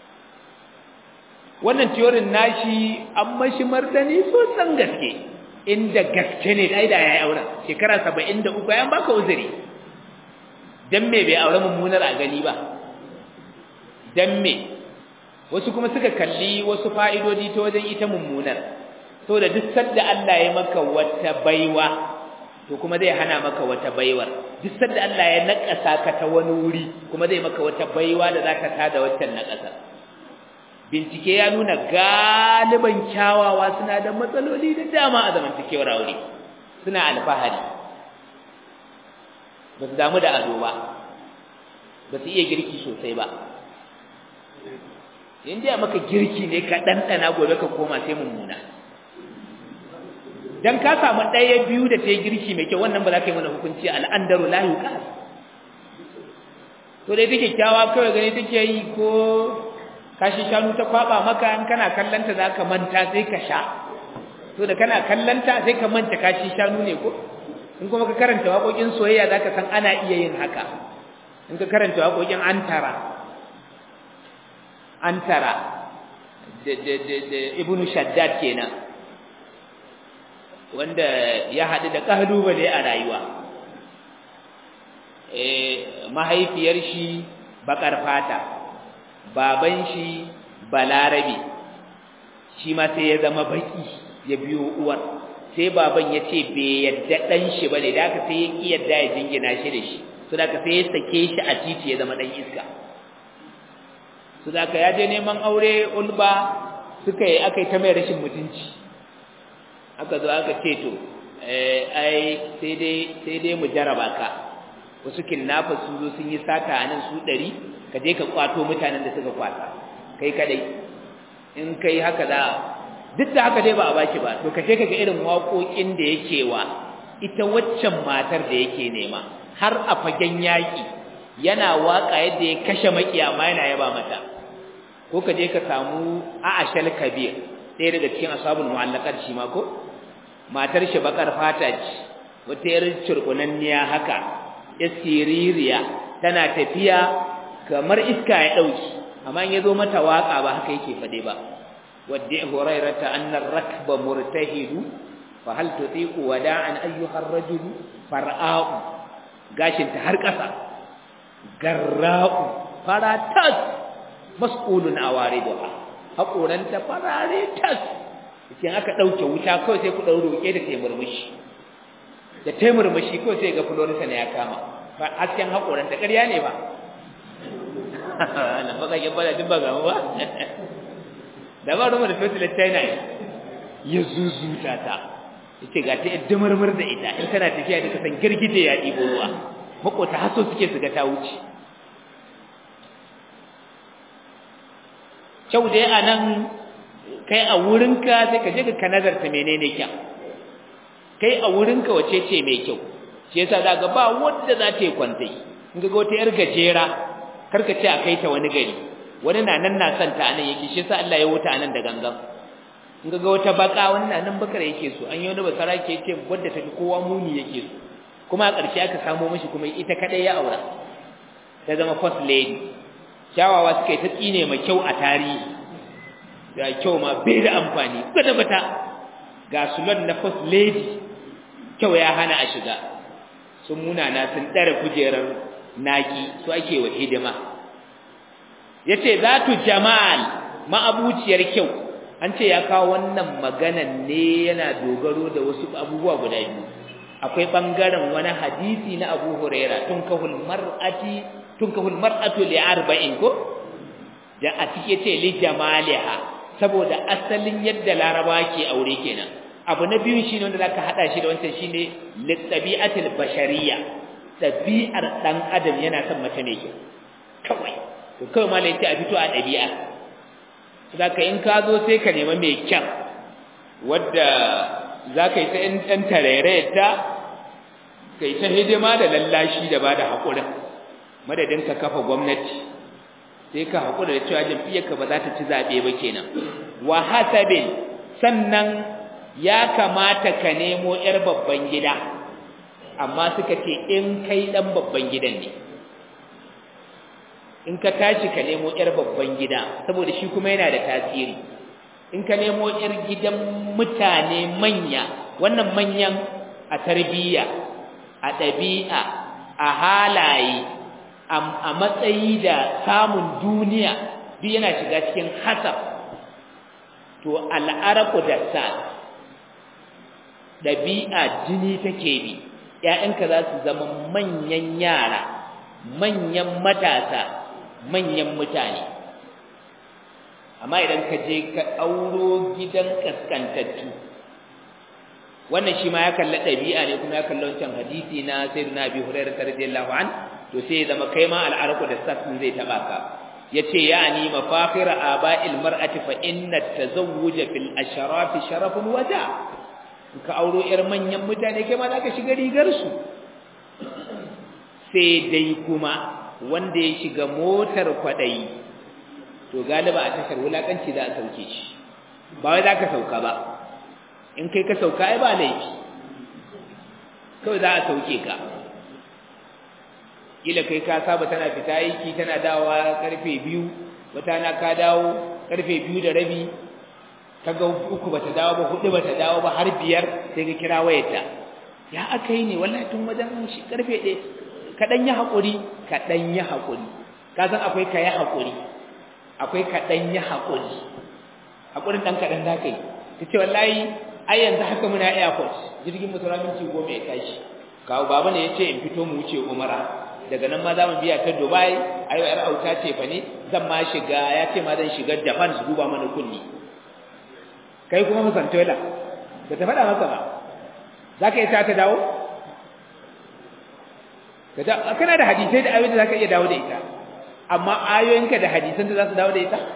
Speaker 1: wannan teorin nashi an mashi martani sosan gaske inda gaske ne dai da yayi auren shekara 73 yan baka uzuri dan me bai aure mummunar a gani ba dan me wasu kuma suka kalli wasu fa'idodi ta wajen ita mummunar da duk sadda Allah ya maka wata baiwa to kuma zai hana maka wata baiwar duk sadda Allah ya nakasa ka ta wani wuri kuma zai maka wata baiwa da zaka tada waccan nakasa bincike ya nuna galiban kyawawa suna da matsaloli da dama a zamantakewar aure suna alfahari ba su damu da ado ba ba su iya girki sosai ba in dai maka girki ne ka ɗanɗana gobe ka koma sai mummuna dan ka samu ɗaya biyu da ta yi girki mai kyau wannan ba za ka yi mana hukunci al'andaru la yuqas to dai take kyawa kawai gani take yi ko kashi shanu ta kwaba maka in kana kallanta zaka manta sai ka sha to da kana kallanta sai ka manta kashi shanu ne ko in kuma ka karanta waƙoƙin soyayya zaka san ana iya yin haka in ka karanta waƙoƙin antara antara da da da, da ibnu shaddad kenan wanda ya haɗu da ƙalubale a rayuwa eh mahaifiyar shi bakar fata baban shi balarabe shi ma sai ya zama baki ya biyo uwar sai baban ya ce bai yadda ɗan shi ba ne da aka sai ya ƙi yadda ya jingina shi da shi su da aka sai ya sake shi a titi ya zama ɗan iska su da aka ya je neman aure ulba suka yi aka yi ta mai rashin mutunci aka zo aka ce to ai sai dai sai dai mu jaraba ka wasu kidnappers sun zo sun yi sata a nan su ɗari ka je ka kwato mutanen da suka kwata kai kadai in kai haka za duk da haka dai ba a baki ba to ka je ka ga irin waƙoƙin da yake wa ita waccan matar da yake nema har a fagen yaƙi yana waƙa yadda ya kashe makiya ma yana yaba mata ko ka je ka samu a'ashal kabir ɗaya daga cikin ashabul mu'allaqat shi ma ko matar shi bakar fata ce wata yar cirkunanniya haka ya siririya tana tafiya kamar iska ya dauki amma in yazo mata waka ba haka yake fade ba wadda hurairata anna rakba murtahidu fa hal tutiqu wada'an ayyuha ar-rajul far'a'u gashin ta har kasa garra'u faratas mas'ulun awariduha haƙoranta farare tas cikin aka ɗauke wuta kawai sai ku ɗau roƙe da taimurmushi da taimurmushi kawai sai ga florisa ne ya kama ba hasken haƙoranta ƙarya ne ba na baka yi bada duk ba gamu ba da ba rumar da fesilar china ya zuzuta ta ya ce ga ta yadda marmar da ita in tana tafiya da kasan girgije ya ɗibo ruwa makota haso suke su ga ta wuce kyau dai a nan kai a wurinka sai ka je ka nazarta menene kyau kai a wurinka wace ce mai kyau shi yasa za ga ba wanda za ta yi kwantai in ga wata yar gajera karka ce a kai ta wani gari wani na nan na santa a nan yake shi yasa Allah ya wuta a nan da gangan in ga wata baka wani na nan bakar yake so an yi wani basara ke ce wadda ta fi kowa muni yake so kuma a ƙarshe aka samo mashi kuma ita kaɗai ya aura ta zama first lady kyawawa suka yi ta tsine mai kyau a tarihi ga kyau ma bai da amfani bata ga sulon na first lady kyau ya hana a shiga sun munana sun ɗara kujerar naki su ake wa hidima yace zatu jamal ma'abuciyar kyau an ce ya kawo wannan maganan ne yana dogaro da wasu abubuwa guda biyu akwai bangaren wani hadisi na Abu Huraira tunkahul mar'ati tunkahul mar'atu li arba'in ko da a cike ce li jamaliha saboda asalin yadda laraba ke aure kenan abu na biyu shine wanda zaka hada shi da wancan shine li tabi'atil bashariyya tabi'ar dan adam yana son mace mai kyau kawai to kawai malai ce a fito a dabi'a zaka in ka zo sai ka nema mai kyan wadda zaka yi ta ɗan tarerayarta kai ta hidima da lallashi da bada haƙurin madadin ka kafa gwamnati sai ka haƙura da cewa jam'iyyarka ba za ta ci zaɓe ba kenan wa hasabin sannan ya kamata ka nemo 'yar babban gida amma suka ce in kai ɗan babban gidan ne in ka tashi ka nemo 'yar babban gida saboda shi kuma yana da tasiri in ka nemo 'yar gidan mutane manya wannan manyan a tarbiyya a ɗabi'a a halaye a matsayi da samun duniya duk yana shiga cikin hasab to al'araku da sa ɗabi'a jini take bi ‘ya'yanka za su zama manyan yara manyan matasa manyan mutane amma idan ka je ka auro gidan kaskantattu wannan shi ma ya kalla ɗabi'a ne kuma ya kalla wancan hadisi na sayyidina abi hurairah radiyallahu an to sai ya zama kai ma al'arku da sassin zai taba ka yace yani mafakhira aba'il mar'ati fa inna tazawwuja fil asharaf sharafun waja ka auro yar manyan mutane kai ma zaka shiga rigar su sai dai kuma wanda ya shiga motar kwadayi to galiba a tashar wulakanci za a sauke shi ba wai zaka sauka ba in kai ka sauka ai ba laifi kawai za a sauke ka kila kai ka saba tana fita aiki tana dawowa karfe biyu wata na ka dawo karfe biyu da rabi kaga uku bata dawo ba hudu bata dawo ba har biyar sai ka kira wayarta ya aka yi ne wallahi tun wajen shi karfe ɗaya kaɗan yi haƙuri kaɗan yi haƙuri ka san akwai ka yi haƙuri akwai kaɗan yi haƙuri haƙurin ɗan kaɗan za ka yi ta ce wallahi ai yanzu haka muna airport jirgin mutura minti goma ya tashi kawo baba ne ya ce in fito mu wuce umara daga nan ma za mu biya ta dubai ai yar auta ce fa ne zan ma shiga ya ce ma zan shiga japan su duba mana kunni kai kuma musantola ba ta faɗa masa ba za ka iya ta dawo kana da hadisai da ayoyin da za ka iya dawo da ita amma ayoyinka da hadisan da za su dawo da ita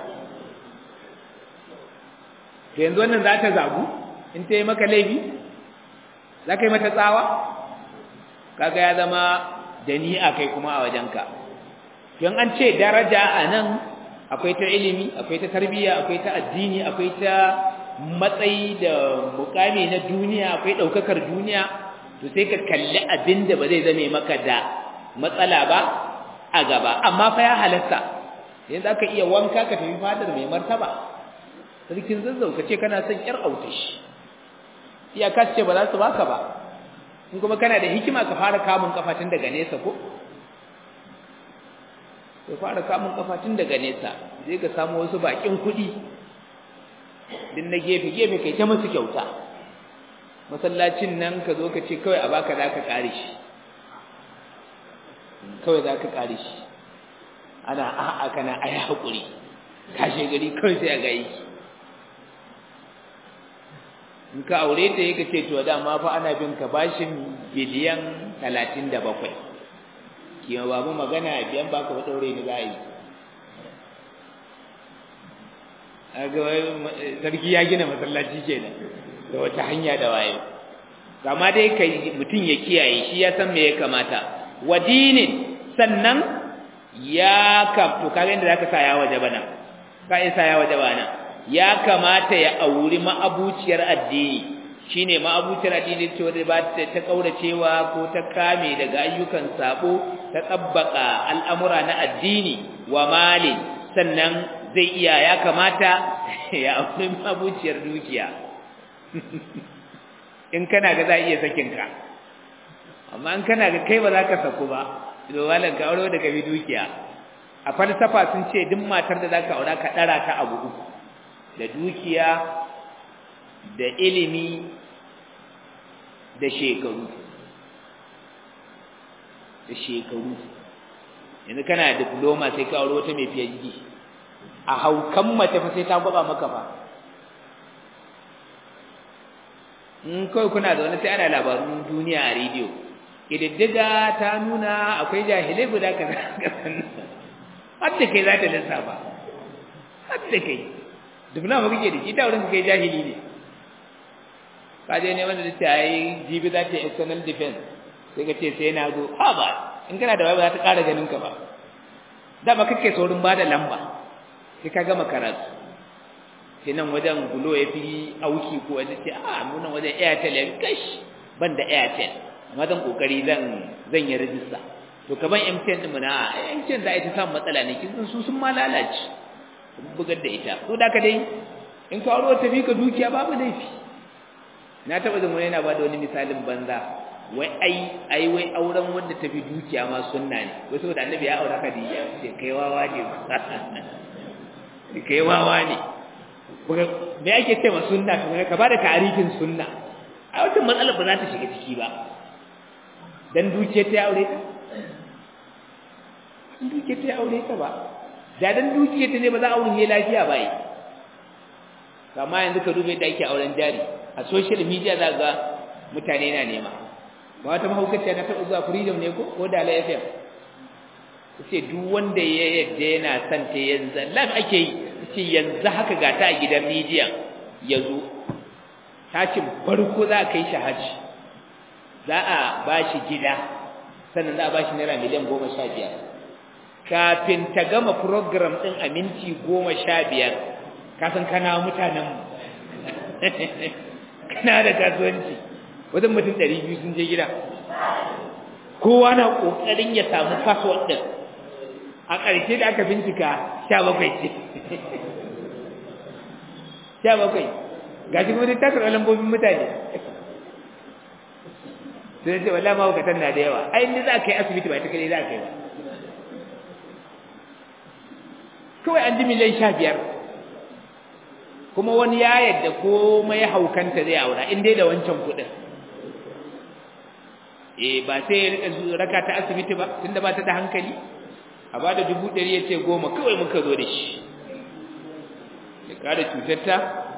Speaker 1: to yanzu wannan za ta zagu in ta yi maka laifi za ka yi mata tsawa kaga ya zama da ni a kai kuma a wajenka don an ce daraja a nan akwai ta ilimi akwai ta tarbiyya akwai ta addini akwai ta matsayi da mukami na duniya akwai ɗaukakar duniya to sai ka kalli abin da ba zai zame maka da matsala ba a gaba amma fa ya halatta yanzu aka iya wanka ka tafi fadar mai martaba sarkin zazzau ka ce kana son ƴar autashi iyaka ce ba za su baka ba in kuma kana da hikima ka fara kamun kafatin daga nesa ko ka fara kamun kafatin daga nesa zai ka samu wasu bakin kuɗi din na gefe gefe kai ta musu kyauta masallacin nan ka zo ka ce kawai a baka za ka ƙare shi kawai za ka ƙare shi ana a'a kana ai haƙuri kashe gari kawai sai a ga yi in ka aure ta yake ce to dama fa ana bin ka bashin biliyan 37 kima babu magana biyan baka ba daure ni zai aga sarki ya gina masallaci kenan da wata hanya da waye kama dai kai mutun ya kiyaye shi ya san me ya kamata wadinin sannan ya kam to kaga inda zaka sa ya waje bana ka isa ya waje bana ya kamata ya auri ma'abuciyar addini shine ma'abuciyar addini ce wanda ba ta ta kauracewa ko ta kame daga ayyukan sabo ta tabbaka al'amura na addini wa mali sannan zai iya ya kamata ya auri ma'abuciyar dukiya in kana ga za iya sakin ka amma in kana ga kai ba za ka saku ba to walan ka aure daga bi dukiya a falsafa sun ce duk matar da zaka aura ka dara ta abu uku da dukiya da ilimi da shekaru da shekaru yanzu kana da diploma sai ka aure wata mai PhD a haukan mace fa sai ta gwaba maka fa in kawai kuna da wani sai ana labarun duniya a rediyo ƙididdiga ta nuna akwai jahilai guda kaza har da kai za ta lissafa har da kai diploma kake da shi ta wurin kai jahili ne ka je ne wanda ta yi jibi za ta yi external defense sai ka ce sai na zo ha ba in kana da wai ba za ta ƙara ganin ka ba dama kake saurin ba da lamba sai ka gama karatu sai nan wajen gulo ya fi auki ko wajen ce a nuna wajen airtel ya gash ban da airtel amma zan kokari zan zan yi rajista to kaman mtn din na mtn da ita samun matsala ne kin su sun ma lalace bugar da ita to da ka dai in ka aure ta bi ka dukiya babu laifi na taba jin wani yana ba da wani misalin banza wai ai ai wai auren wanda ta fi dukiya ma sunna ne wai saboda annabi ya aure Khadija ce kai wawa ne kai wawa ne me ake ce ma sunna kuma ka bada ta'arifin sunna a wata matsalar ba za ta shiga ciki ba dan dukiya ta aure ta dukiya ta aure ta ba da dan dukiya ta ne ba za a wuce lafiya ba yi kama yanzu ka dube da ake auren jari a social media za ga mutane na nema ba wata mahaukaciya na taɓa zuwa freedom ne ko ko da la fm ce duk wanda ya yadda yana son ta yanzu live ake yi ce yanzu haka ga ta a gidan media ya zo tashin farko za a kai shi hajji za a ba shi gida sannan za a ba shi naira miliyan goma sha biyar kafin ta gama program ɗin a minti goma sha biyar kasan kana mutanenmu kana da kasuwanci wajen mutum ɗari biyu sun je gida kowa na ƙoƙarin ya samu password ɗin a ƙarshe da aka bincika sha bakwai ce sha bakwai ga shi kuma takar lambobin mutane sai ce wallah mahaukatan na da yawa ai inda za ka yi asibiti ba ta kai za ka yi ba kawai an ji miliyan sha biyar kuma wani ya yadda komai haukanta zai aura in dai da wancan kuɗin eh ba sai ya rika raka ta asibiti ba tunda ba ta da hankali a ba da dubu ɗari ya ce goma kawai muka zo da shi ya kada cutarta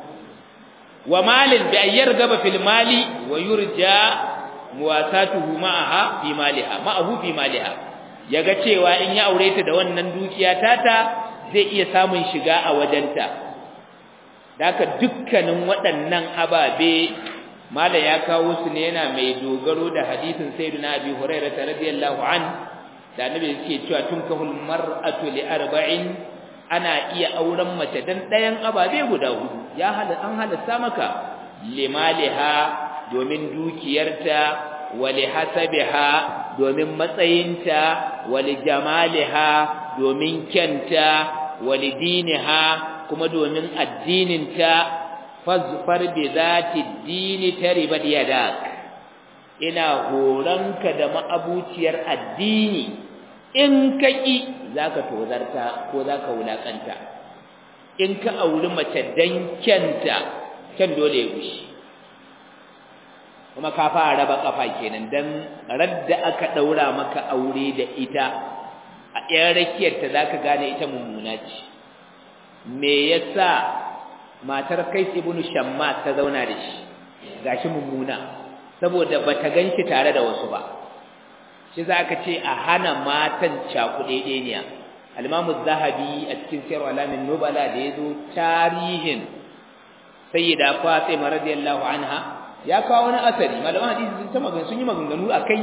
Speaker 1: wa malin bi ayyar gaba fil mali wa yurja muwasatuhu ma'aha fi maliha ma'ahu fi maliha yaga cewa in ya aure ta da wannan dukiya tata zai iya samun shiga a wajenta daka dukkanin waɗannan ababe mala ya kawo su ne yana mai dogaro da hadisin sayyidina abi hurairah radiyallahu an da annabi yake cewa tunkahul mar'atu li arba'in ana iya auren mace dan ɗayan ababe guda hudu ya hal an halasta maka limaliha domin dukiyarta wali hasabiha domin matsayinta wali jamaliha domin kyanta wali diniha kuma domin addininta fazfar bi zati dini taribat yadak ina horanka da ma'abuciyar addini in kaki zaka tozarta ko zaka wulakanta in ka auri mace dan kyanta kyan dole ya gushi kuma ka fara raba kafa kenan dan radda aka daura maka aure da ita a ɗayan rakiyar ta zaka gane ita mummuna ce me yasa matar Kais ibn Shamma ta zauna da shi gashi mummuna saboda bata ganki tare da wasu ba shi zaka ce a hana matan cakuɗeɗeniya al-Imam zahabi a cikin Sirr alamin nubala da yazo tarihin sayyida Fatima radiyallahu anha ya kawo wani asari malaman hadisi sun ta magana sun yi maganganu akai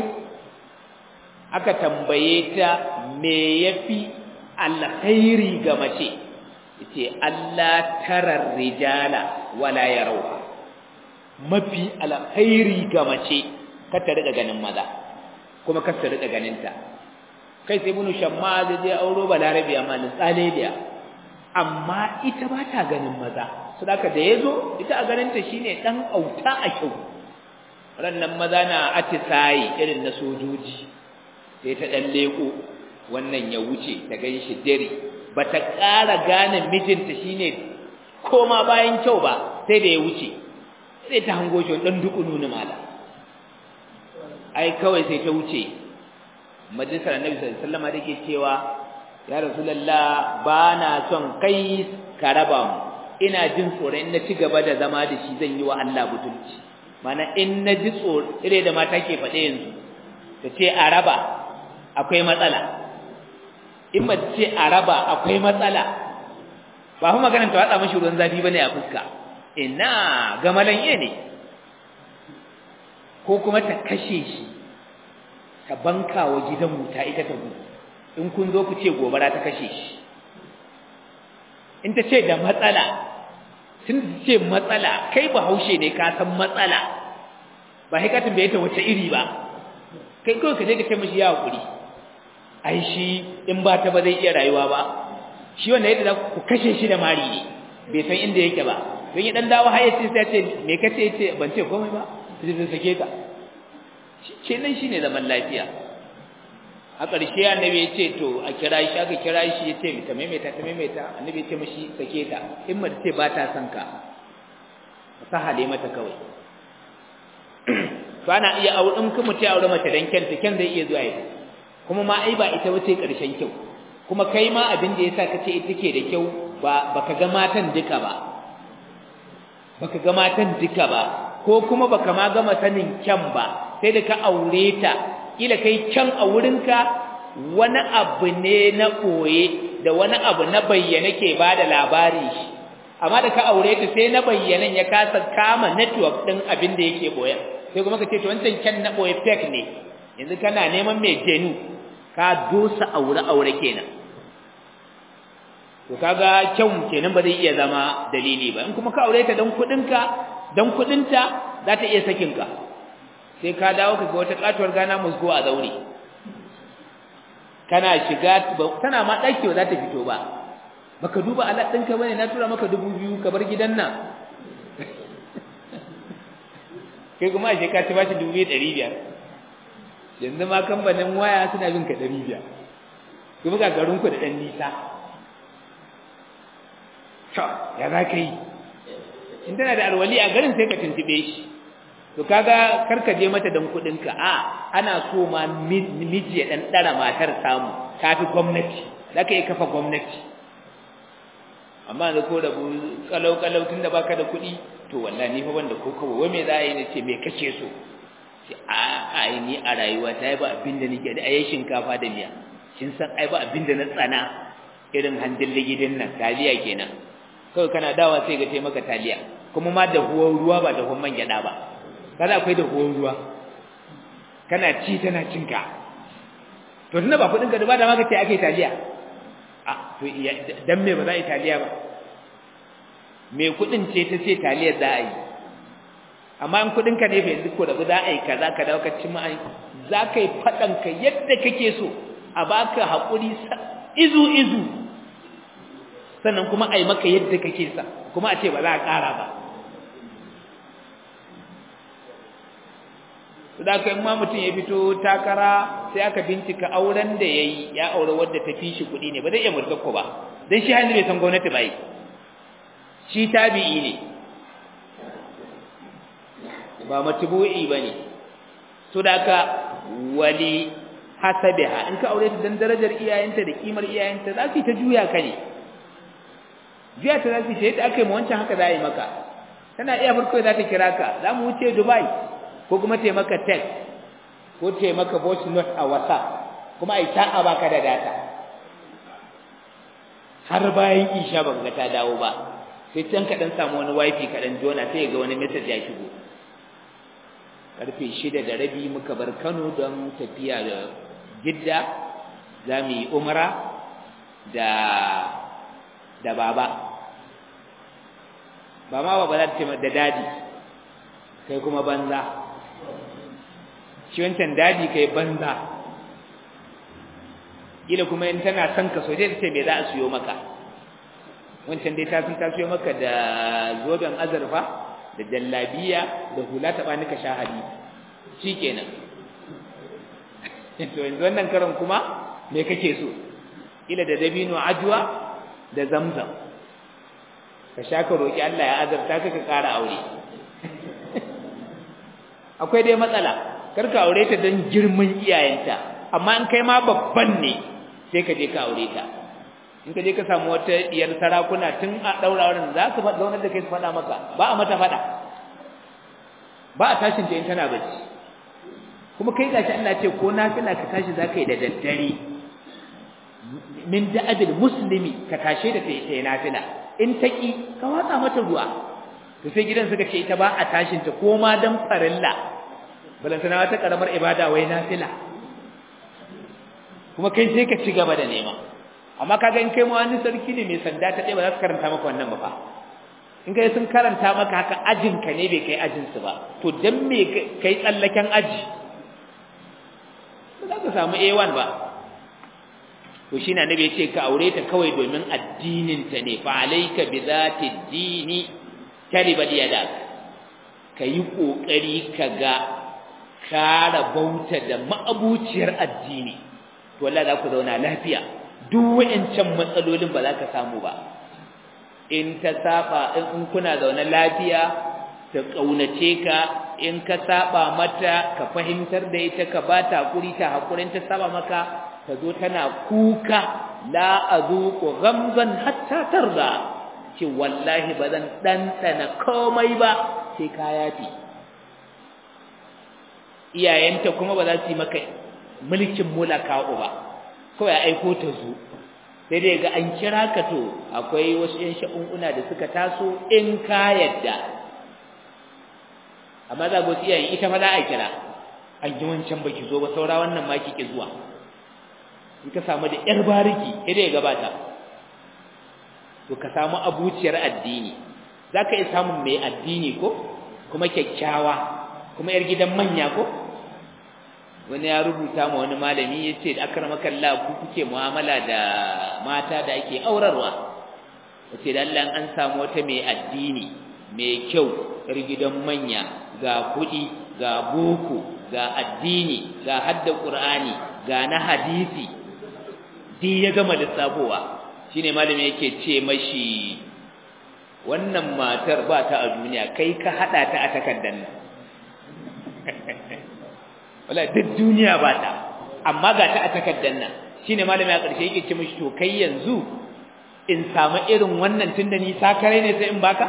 Speaker 1: aka tambaye ta me yafi alkhairi ga mace yace Allah tarar rijala wala yarauha mafi alkhairi ga mace kar ta riga ganin maza kuma kar ta riga ganin ta kai sai ibnu shamma da je auro balarabi amma ni tsaleliya amma ita ba ta ganin maza sadaka da yazo ita a ganin ta shine dan auta a kyau rannan maza na atisayi irin na sojoji sai ta dan leko wannan ya wuce ta gan shi dare ba ta ƙara gane mijinta shine koma bayan kyau ba sai da ya wuce sai ta hango shi ɗan duku nuna mala ai kawai sai ta wuce majalisar annabi sallallahu alaihi wasallam da ke cewa ya rasulullah ba na son kai ka raba mu ina jin tsoron in na ci gaba da zama da shi zan yi wa Allah butulci mana in na ji tsoro ire da mata ke faɗe yanzu ta ce a raba akwai matsala in ma ce a raba akwai matsala ba kuma maganar ta watsa mashi ruwan zafi bane a fuska ina gamalan ye ne ko kuma ta kashe shi ta banka wa gidan wuta ita ta gudu in kun zo ku ce gobara ta kashe shi in ta ce da matsala sun ce matsala kai ba haushe ne ka san matsala ba sai ka tambaye ta wace iri ba kai kawai ka je ka kai mashi ya hakuri ai shi in ba ta ba zai iya rayuwa ba shi wanda yadda za ku kashe shi da mari ne bai san inda yake ba don ya dan dawo har yace sai ce me kace yace ban ce komai ba sai zai sake ka ce nan shine zaman lafiya a ƙarshe annabi ya ce to a kira shi aka kira shi ya ce ta maimaita ta maimaita annabi ya ce mashi sake ta in mace ce ba ta son ka sahale mata kawai to ana iya aure in kuma ta aure mace dan kyanta kyan zai iya zuwa ita kuma ma ai ba ita wace ƙarshen kyau kuma kai ma abin da yasa kace ita ke da kyau ba baka ga matan duka ba baka ga matan duka ba ko kuma baka ma gama sanin kyan ba sai da ka aure ta kila kai can a wurinka wani abu ne na ɓoye da wani abu na bayyana ke ba da labari shi amma da ka aure ta sai na bayyanan ya kasa kama network ɗin abin da yake ɓoye sai kuma ka ce to wancan kyan na ɓoye fake ne yanzu kana neman mai jenu ka dosa aure aure kenan to kaga kyau kenan ba zai iya zama dalili ba in kuma ka aure ta dan kuɗinka dan kuɗinta za ta iya sakinka sai ka dawo ka ga wata katuwar gana musgo a zaure kana shiga tana ma daki ba za ta fito ba baka duba alat ɗinka bane na tura maka dubu biyu ka bar gidan nan kai kuma ashe ka ci bashi dubu biyu ɗari biyar yanzu ma kamfanin waya suna bin ka ɗari biyar kuma ga garinku da ɗan nisa ya za ka yi in tana da alwali a garin sai ka tuntuɓe shi to kaga karka je mata dan kudinka a ana so ma miji ya dan dara matar samu tafi gwamnati zaka yi kafa gwamnati amma da ko da kalau kalau tunda baka da kudi to wallahi ni fa banda ko kawo wai me za a yi ne ce me kace so ce a ai ni a rayuwa ta yi ba abin da nake da ayi shinkafa da miya kin san ai ba abin da na tsana irin handin ligidin nan taliya kenan kawai kana dawa sai ga taimaka taliya kuma ma da huwan ruwa ba da huwan man gyada ba kada akwai da ruwan ruwa kana ci tana cinka to tunda ba kudin ka da ba da maka ce ake taliya a to dan me ba za a yi taliya ba me kudin ce ta ce taliyar za a yi amma in kudin ka ne fa yanzu ko da za a yi kaza ka dawo ka ci ma za ka yi fadan ka yadda kake so a baka hakuri izu izu sannan kuma a yi maka yadda kake sa kuma a ce ba za a ƙara ba da kai ma mutum ya fito takara sai aka bincika auren da yayi ya aure wadda ta fi shi kuɗi ne ba zai iya murtakko ba dan shi hannu bai san gwamnati ba yi shi tabi'i ne ba matbu'i bane to da ka wali hasabiha in ka aure ta dan darajar iyayenta da kimar iyayenta za su ta juya ka ne juya ta za su ta yadda aka yi ma wancan haka za a yi maka tana iya farko za ta kira ka za mu wuce dubai ko kuma taimaka text ko taimaka voice note a whatsapp kuma ai ta a baka da data har bayan isha baka ga ta dawo ba sai can ka dan samu wani wifi ka dan jona sai ga wani message ya shigo karfe 6 da rabi muka bar Kano don tafiya da Jidda zamu yi umra da da baba ba ma ba za ta ce da dadi kai kuma banza shi wancan dadi kai banza ila kuma in tana son ka so dai ta ce me za a siyo maka wancan dai ta sun ta siyo maka da zoben azurfa da jallabiya da hula ta bani ka shahadi shikenan to yanzu wannan karon kuma me kake so ila da dabino ajwa da zamzam ka sha ka roki Allah ya azarta ka ka ƙara aure akwai dai matsala kar ka aure ta don girman iyayenta amma in kai ma babban ne sai ka je ka aure ta in ka je ka samu wata diyar sarakuna tun a daura wurin za su faɗa wannan da kai su faɗa maka ba a mata faɗa ba a tashin ta in tana bacci kuma kai gashi Allah ce ko nafila ka tashi za ka yi da daddare min da'abil muslimi ka tashe da ta yi nafila in ta ki ka watsa mata ruwa to sai gidan suka ce ita ba a tashin ta ko ma dan farilla balantana wata karamar ibada wai nafila kuma kai sai ka ci gaba da nema amma kaga in kai ma wani sarki ne mai sanda ta ɗaya ba za su karanta maka wannan ba fa in kai sun karanta maka haka ajin ka ne bai kai ajin su ba to dan me kai tsallaken aji ba za ka samu A1 ba to shi na nabi ya ce ka aure ta kawai domin addinin ta ne fa alayka bi zati dini taribal yadak ka yi kokari ka ga kara bauta da ma'abuciyar addini to wallahi za ku zauna lafiya duk wa'ancan matsalolin ba za ka samu ba in ta saba in kuna zaune lafiya ta kaunace ka in ka saba mata ka fahimtar da ita ka ba ta hakuri ta hakurin ta saba maka ta zo tana kuka la azuqu ghamzan hatta tarda ce wallahi ba zan ɗanɗana komai ba sai ka yafi iyayenta kuma ba za su yi maka mulkin mulaka ba kawai aiko ta zo sai dai ga an kira ka to akwai wasu yan sha'un'una da suka taso in ka yadda amma za ga wasu iyayen ita ma za a kira an ji wancan baki zo ba saura wannan ma ki zuwa in ka samu da yar bariki sai dai ya gabata to ka samu abuciyar addini za ka iya samun mai addini ko kuma kyakkyawa kuma yar gidan manya ko wani ya rubuta ma wani malami ya ce da akramaka Allah ku kuke mu'amala da mata da ake aurarwa wace da Allah an samu wata mai addini mai kyau yar gidan manya ga kuɗi ga boko ga addini ga hadda qur'ani ga na hadisi di ya gama lissafowa shine malami yake ce mashi wannan matar ba ta a duniya kai ka hada ta a takaddan nan wala duk duniya ba ta amma ga ta a takaddan nan shine malami a ƙarshe yake ce mashi to kai yanzu in samu irin wannan tunda ni sakare ne sai in baka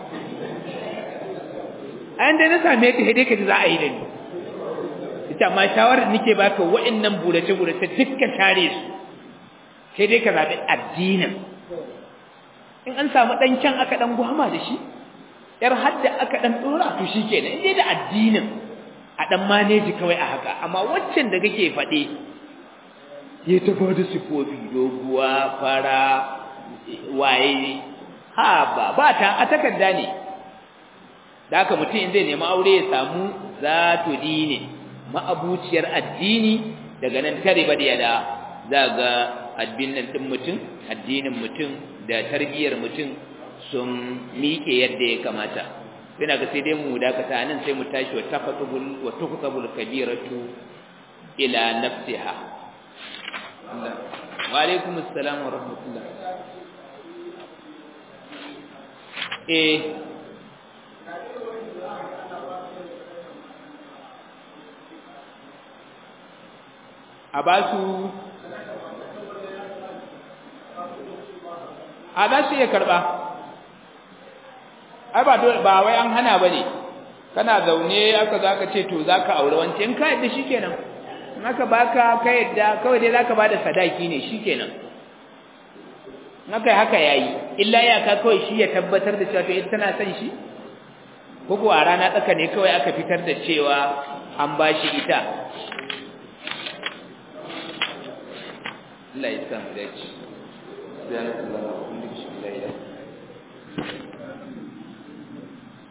Speaker 1: an da na same ta dai ka ji za a yi da ni ita ma shawarar nake baka wa'annan burace burace dukkan share su sai dai ka zaɓi addinin in an samu ɗan can aka ɗan gwama da shi ‘yar hadda aka ɗan ɗora to shi ke nan da addinin a ɗan maneji kawai a haka amma waccan da kake faɗe ya ta ba da sifofi doguwa fara waye ha ba ba ta a takarda ne da haka mutum in zai nemi aure ya samu zato dini ma'abuciyar addini daga nan tare ba da yada za ga addinin din mutum addinin mutum da tarbiyyar mutum sun miƙe yadda ya kamata ina ga sai dai mu dakata nan sai mu tashi wa tafatubul wa tuqtabul kabiratu ila nafsiha wa alaikum assalam wa rahmatullah eh a ba su a za su iya karɓa ai ba ba wai an hana ba ne kana zaune aka za ka ce to za ka aure wance in ka yadda shi kenan in aka baka ka yadda kawai dai za ka ba da sadaki ne shi kenan in aka yi haka ya yi illa iyaka kawai shi ya tabbatar da cewa to ita tana son shi ko a rana tsaka ne kawai aka fitar da cewa an ba shi ita Allah ya samu dace. Subhanallahi wa bihamdihi la ilaha illa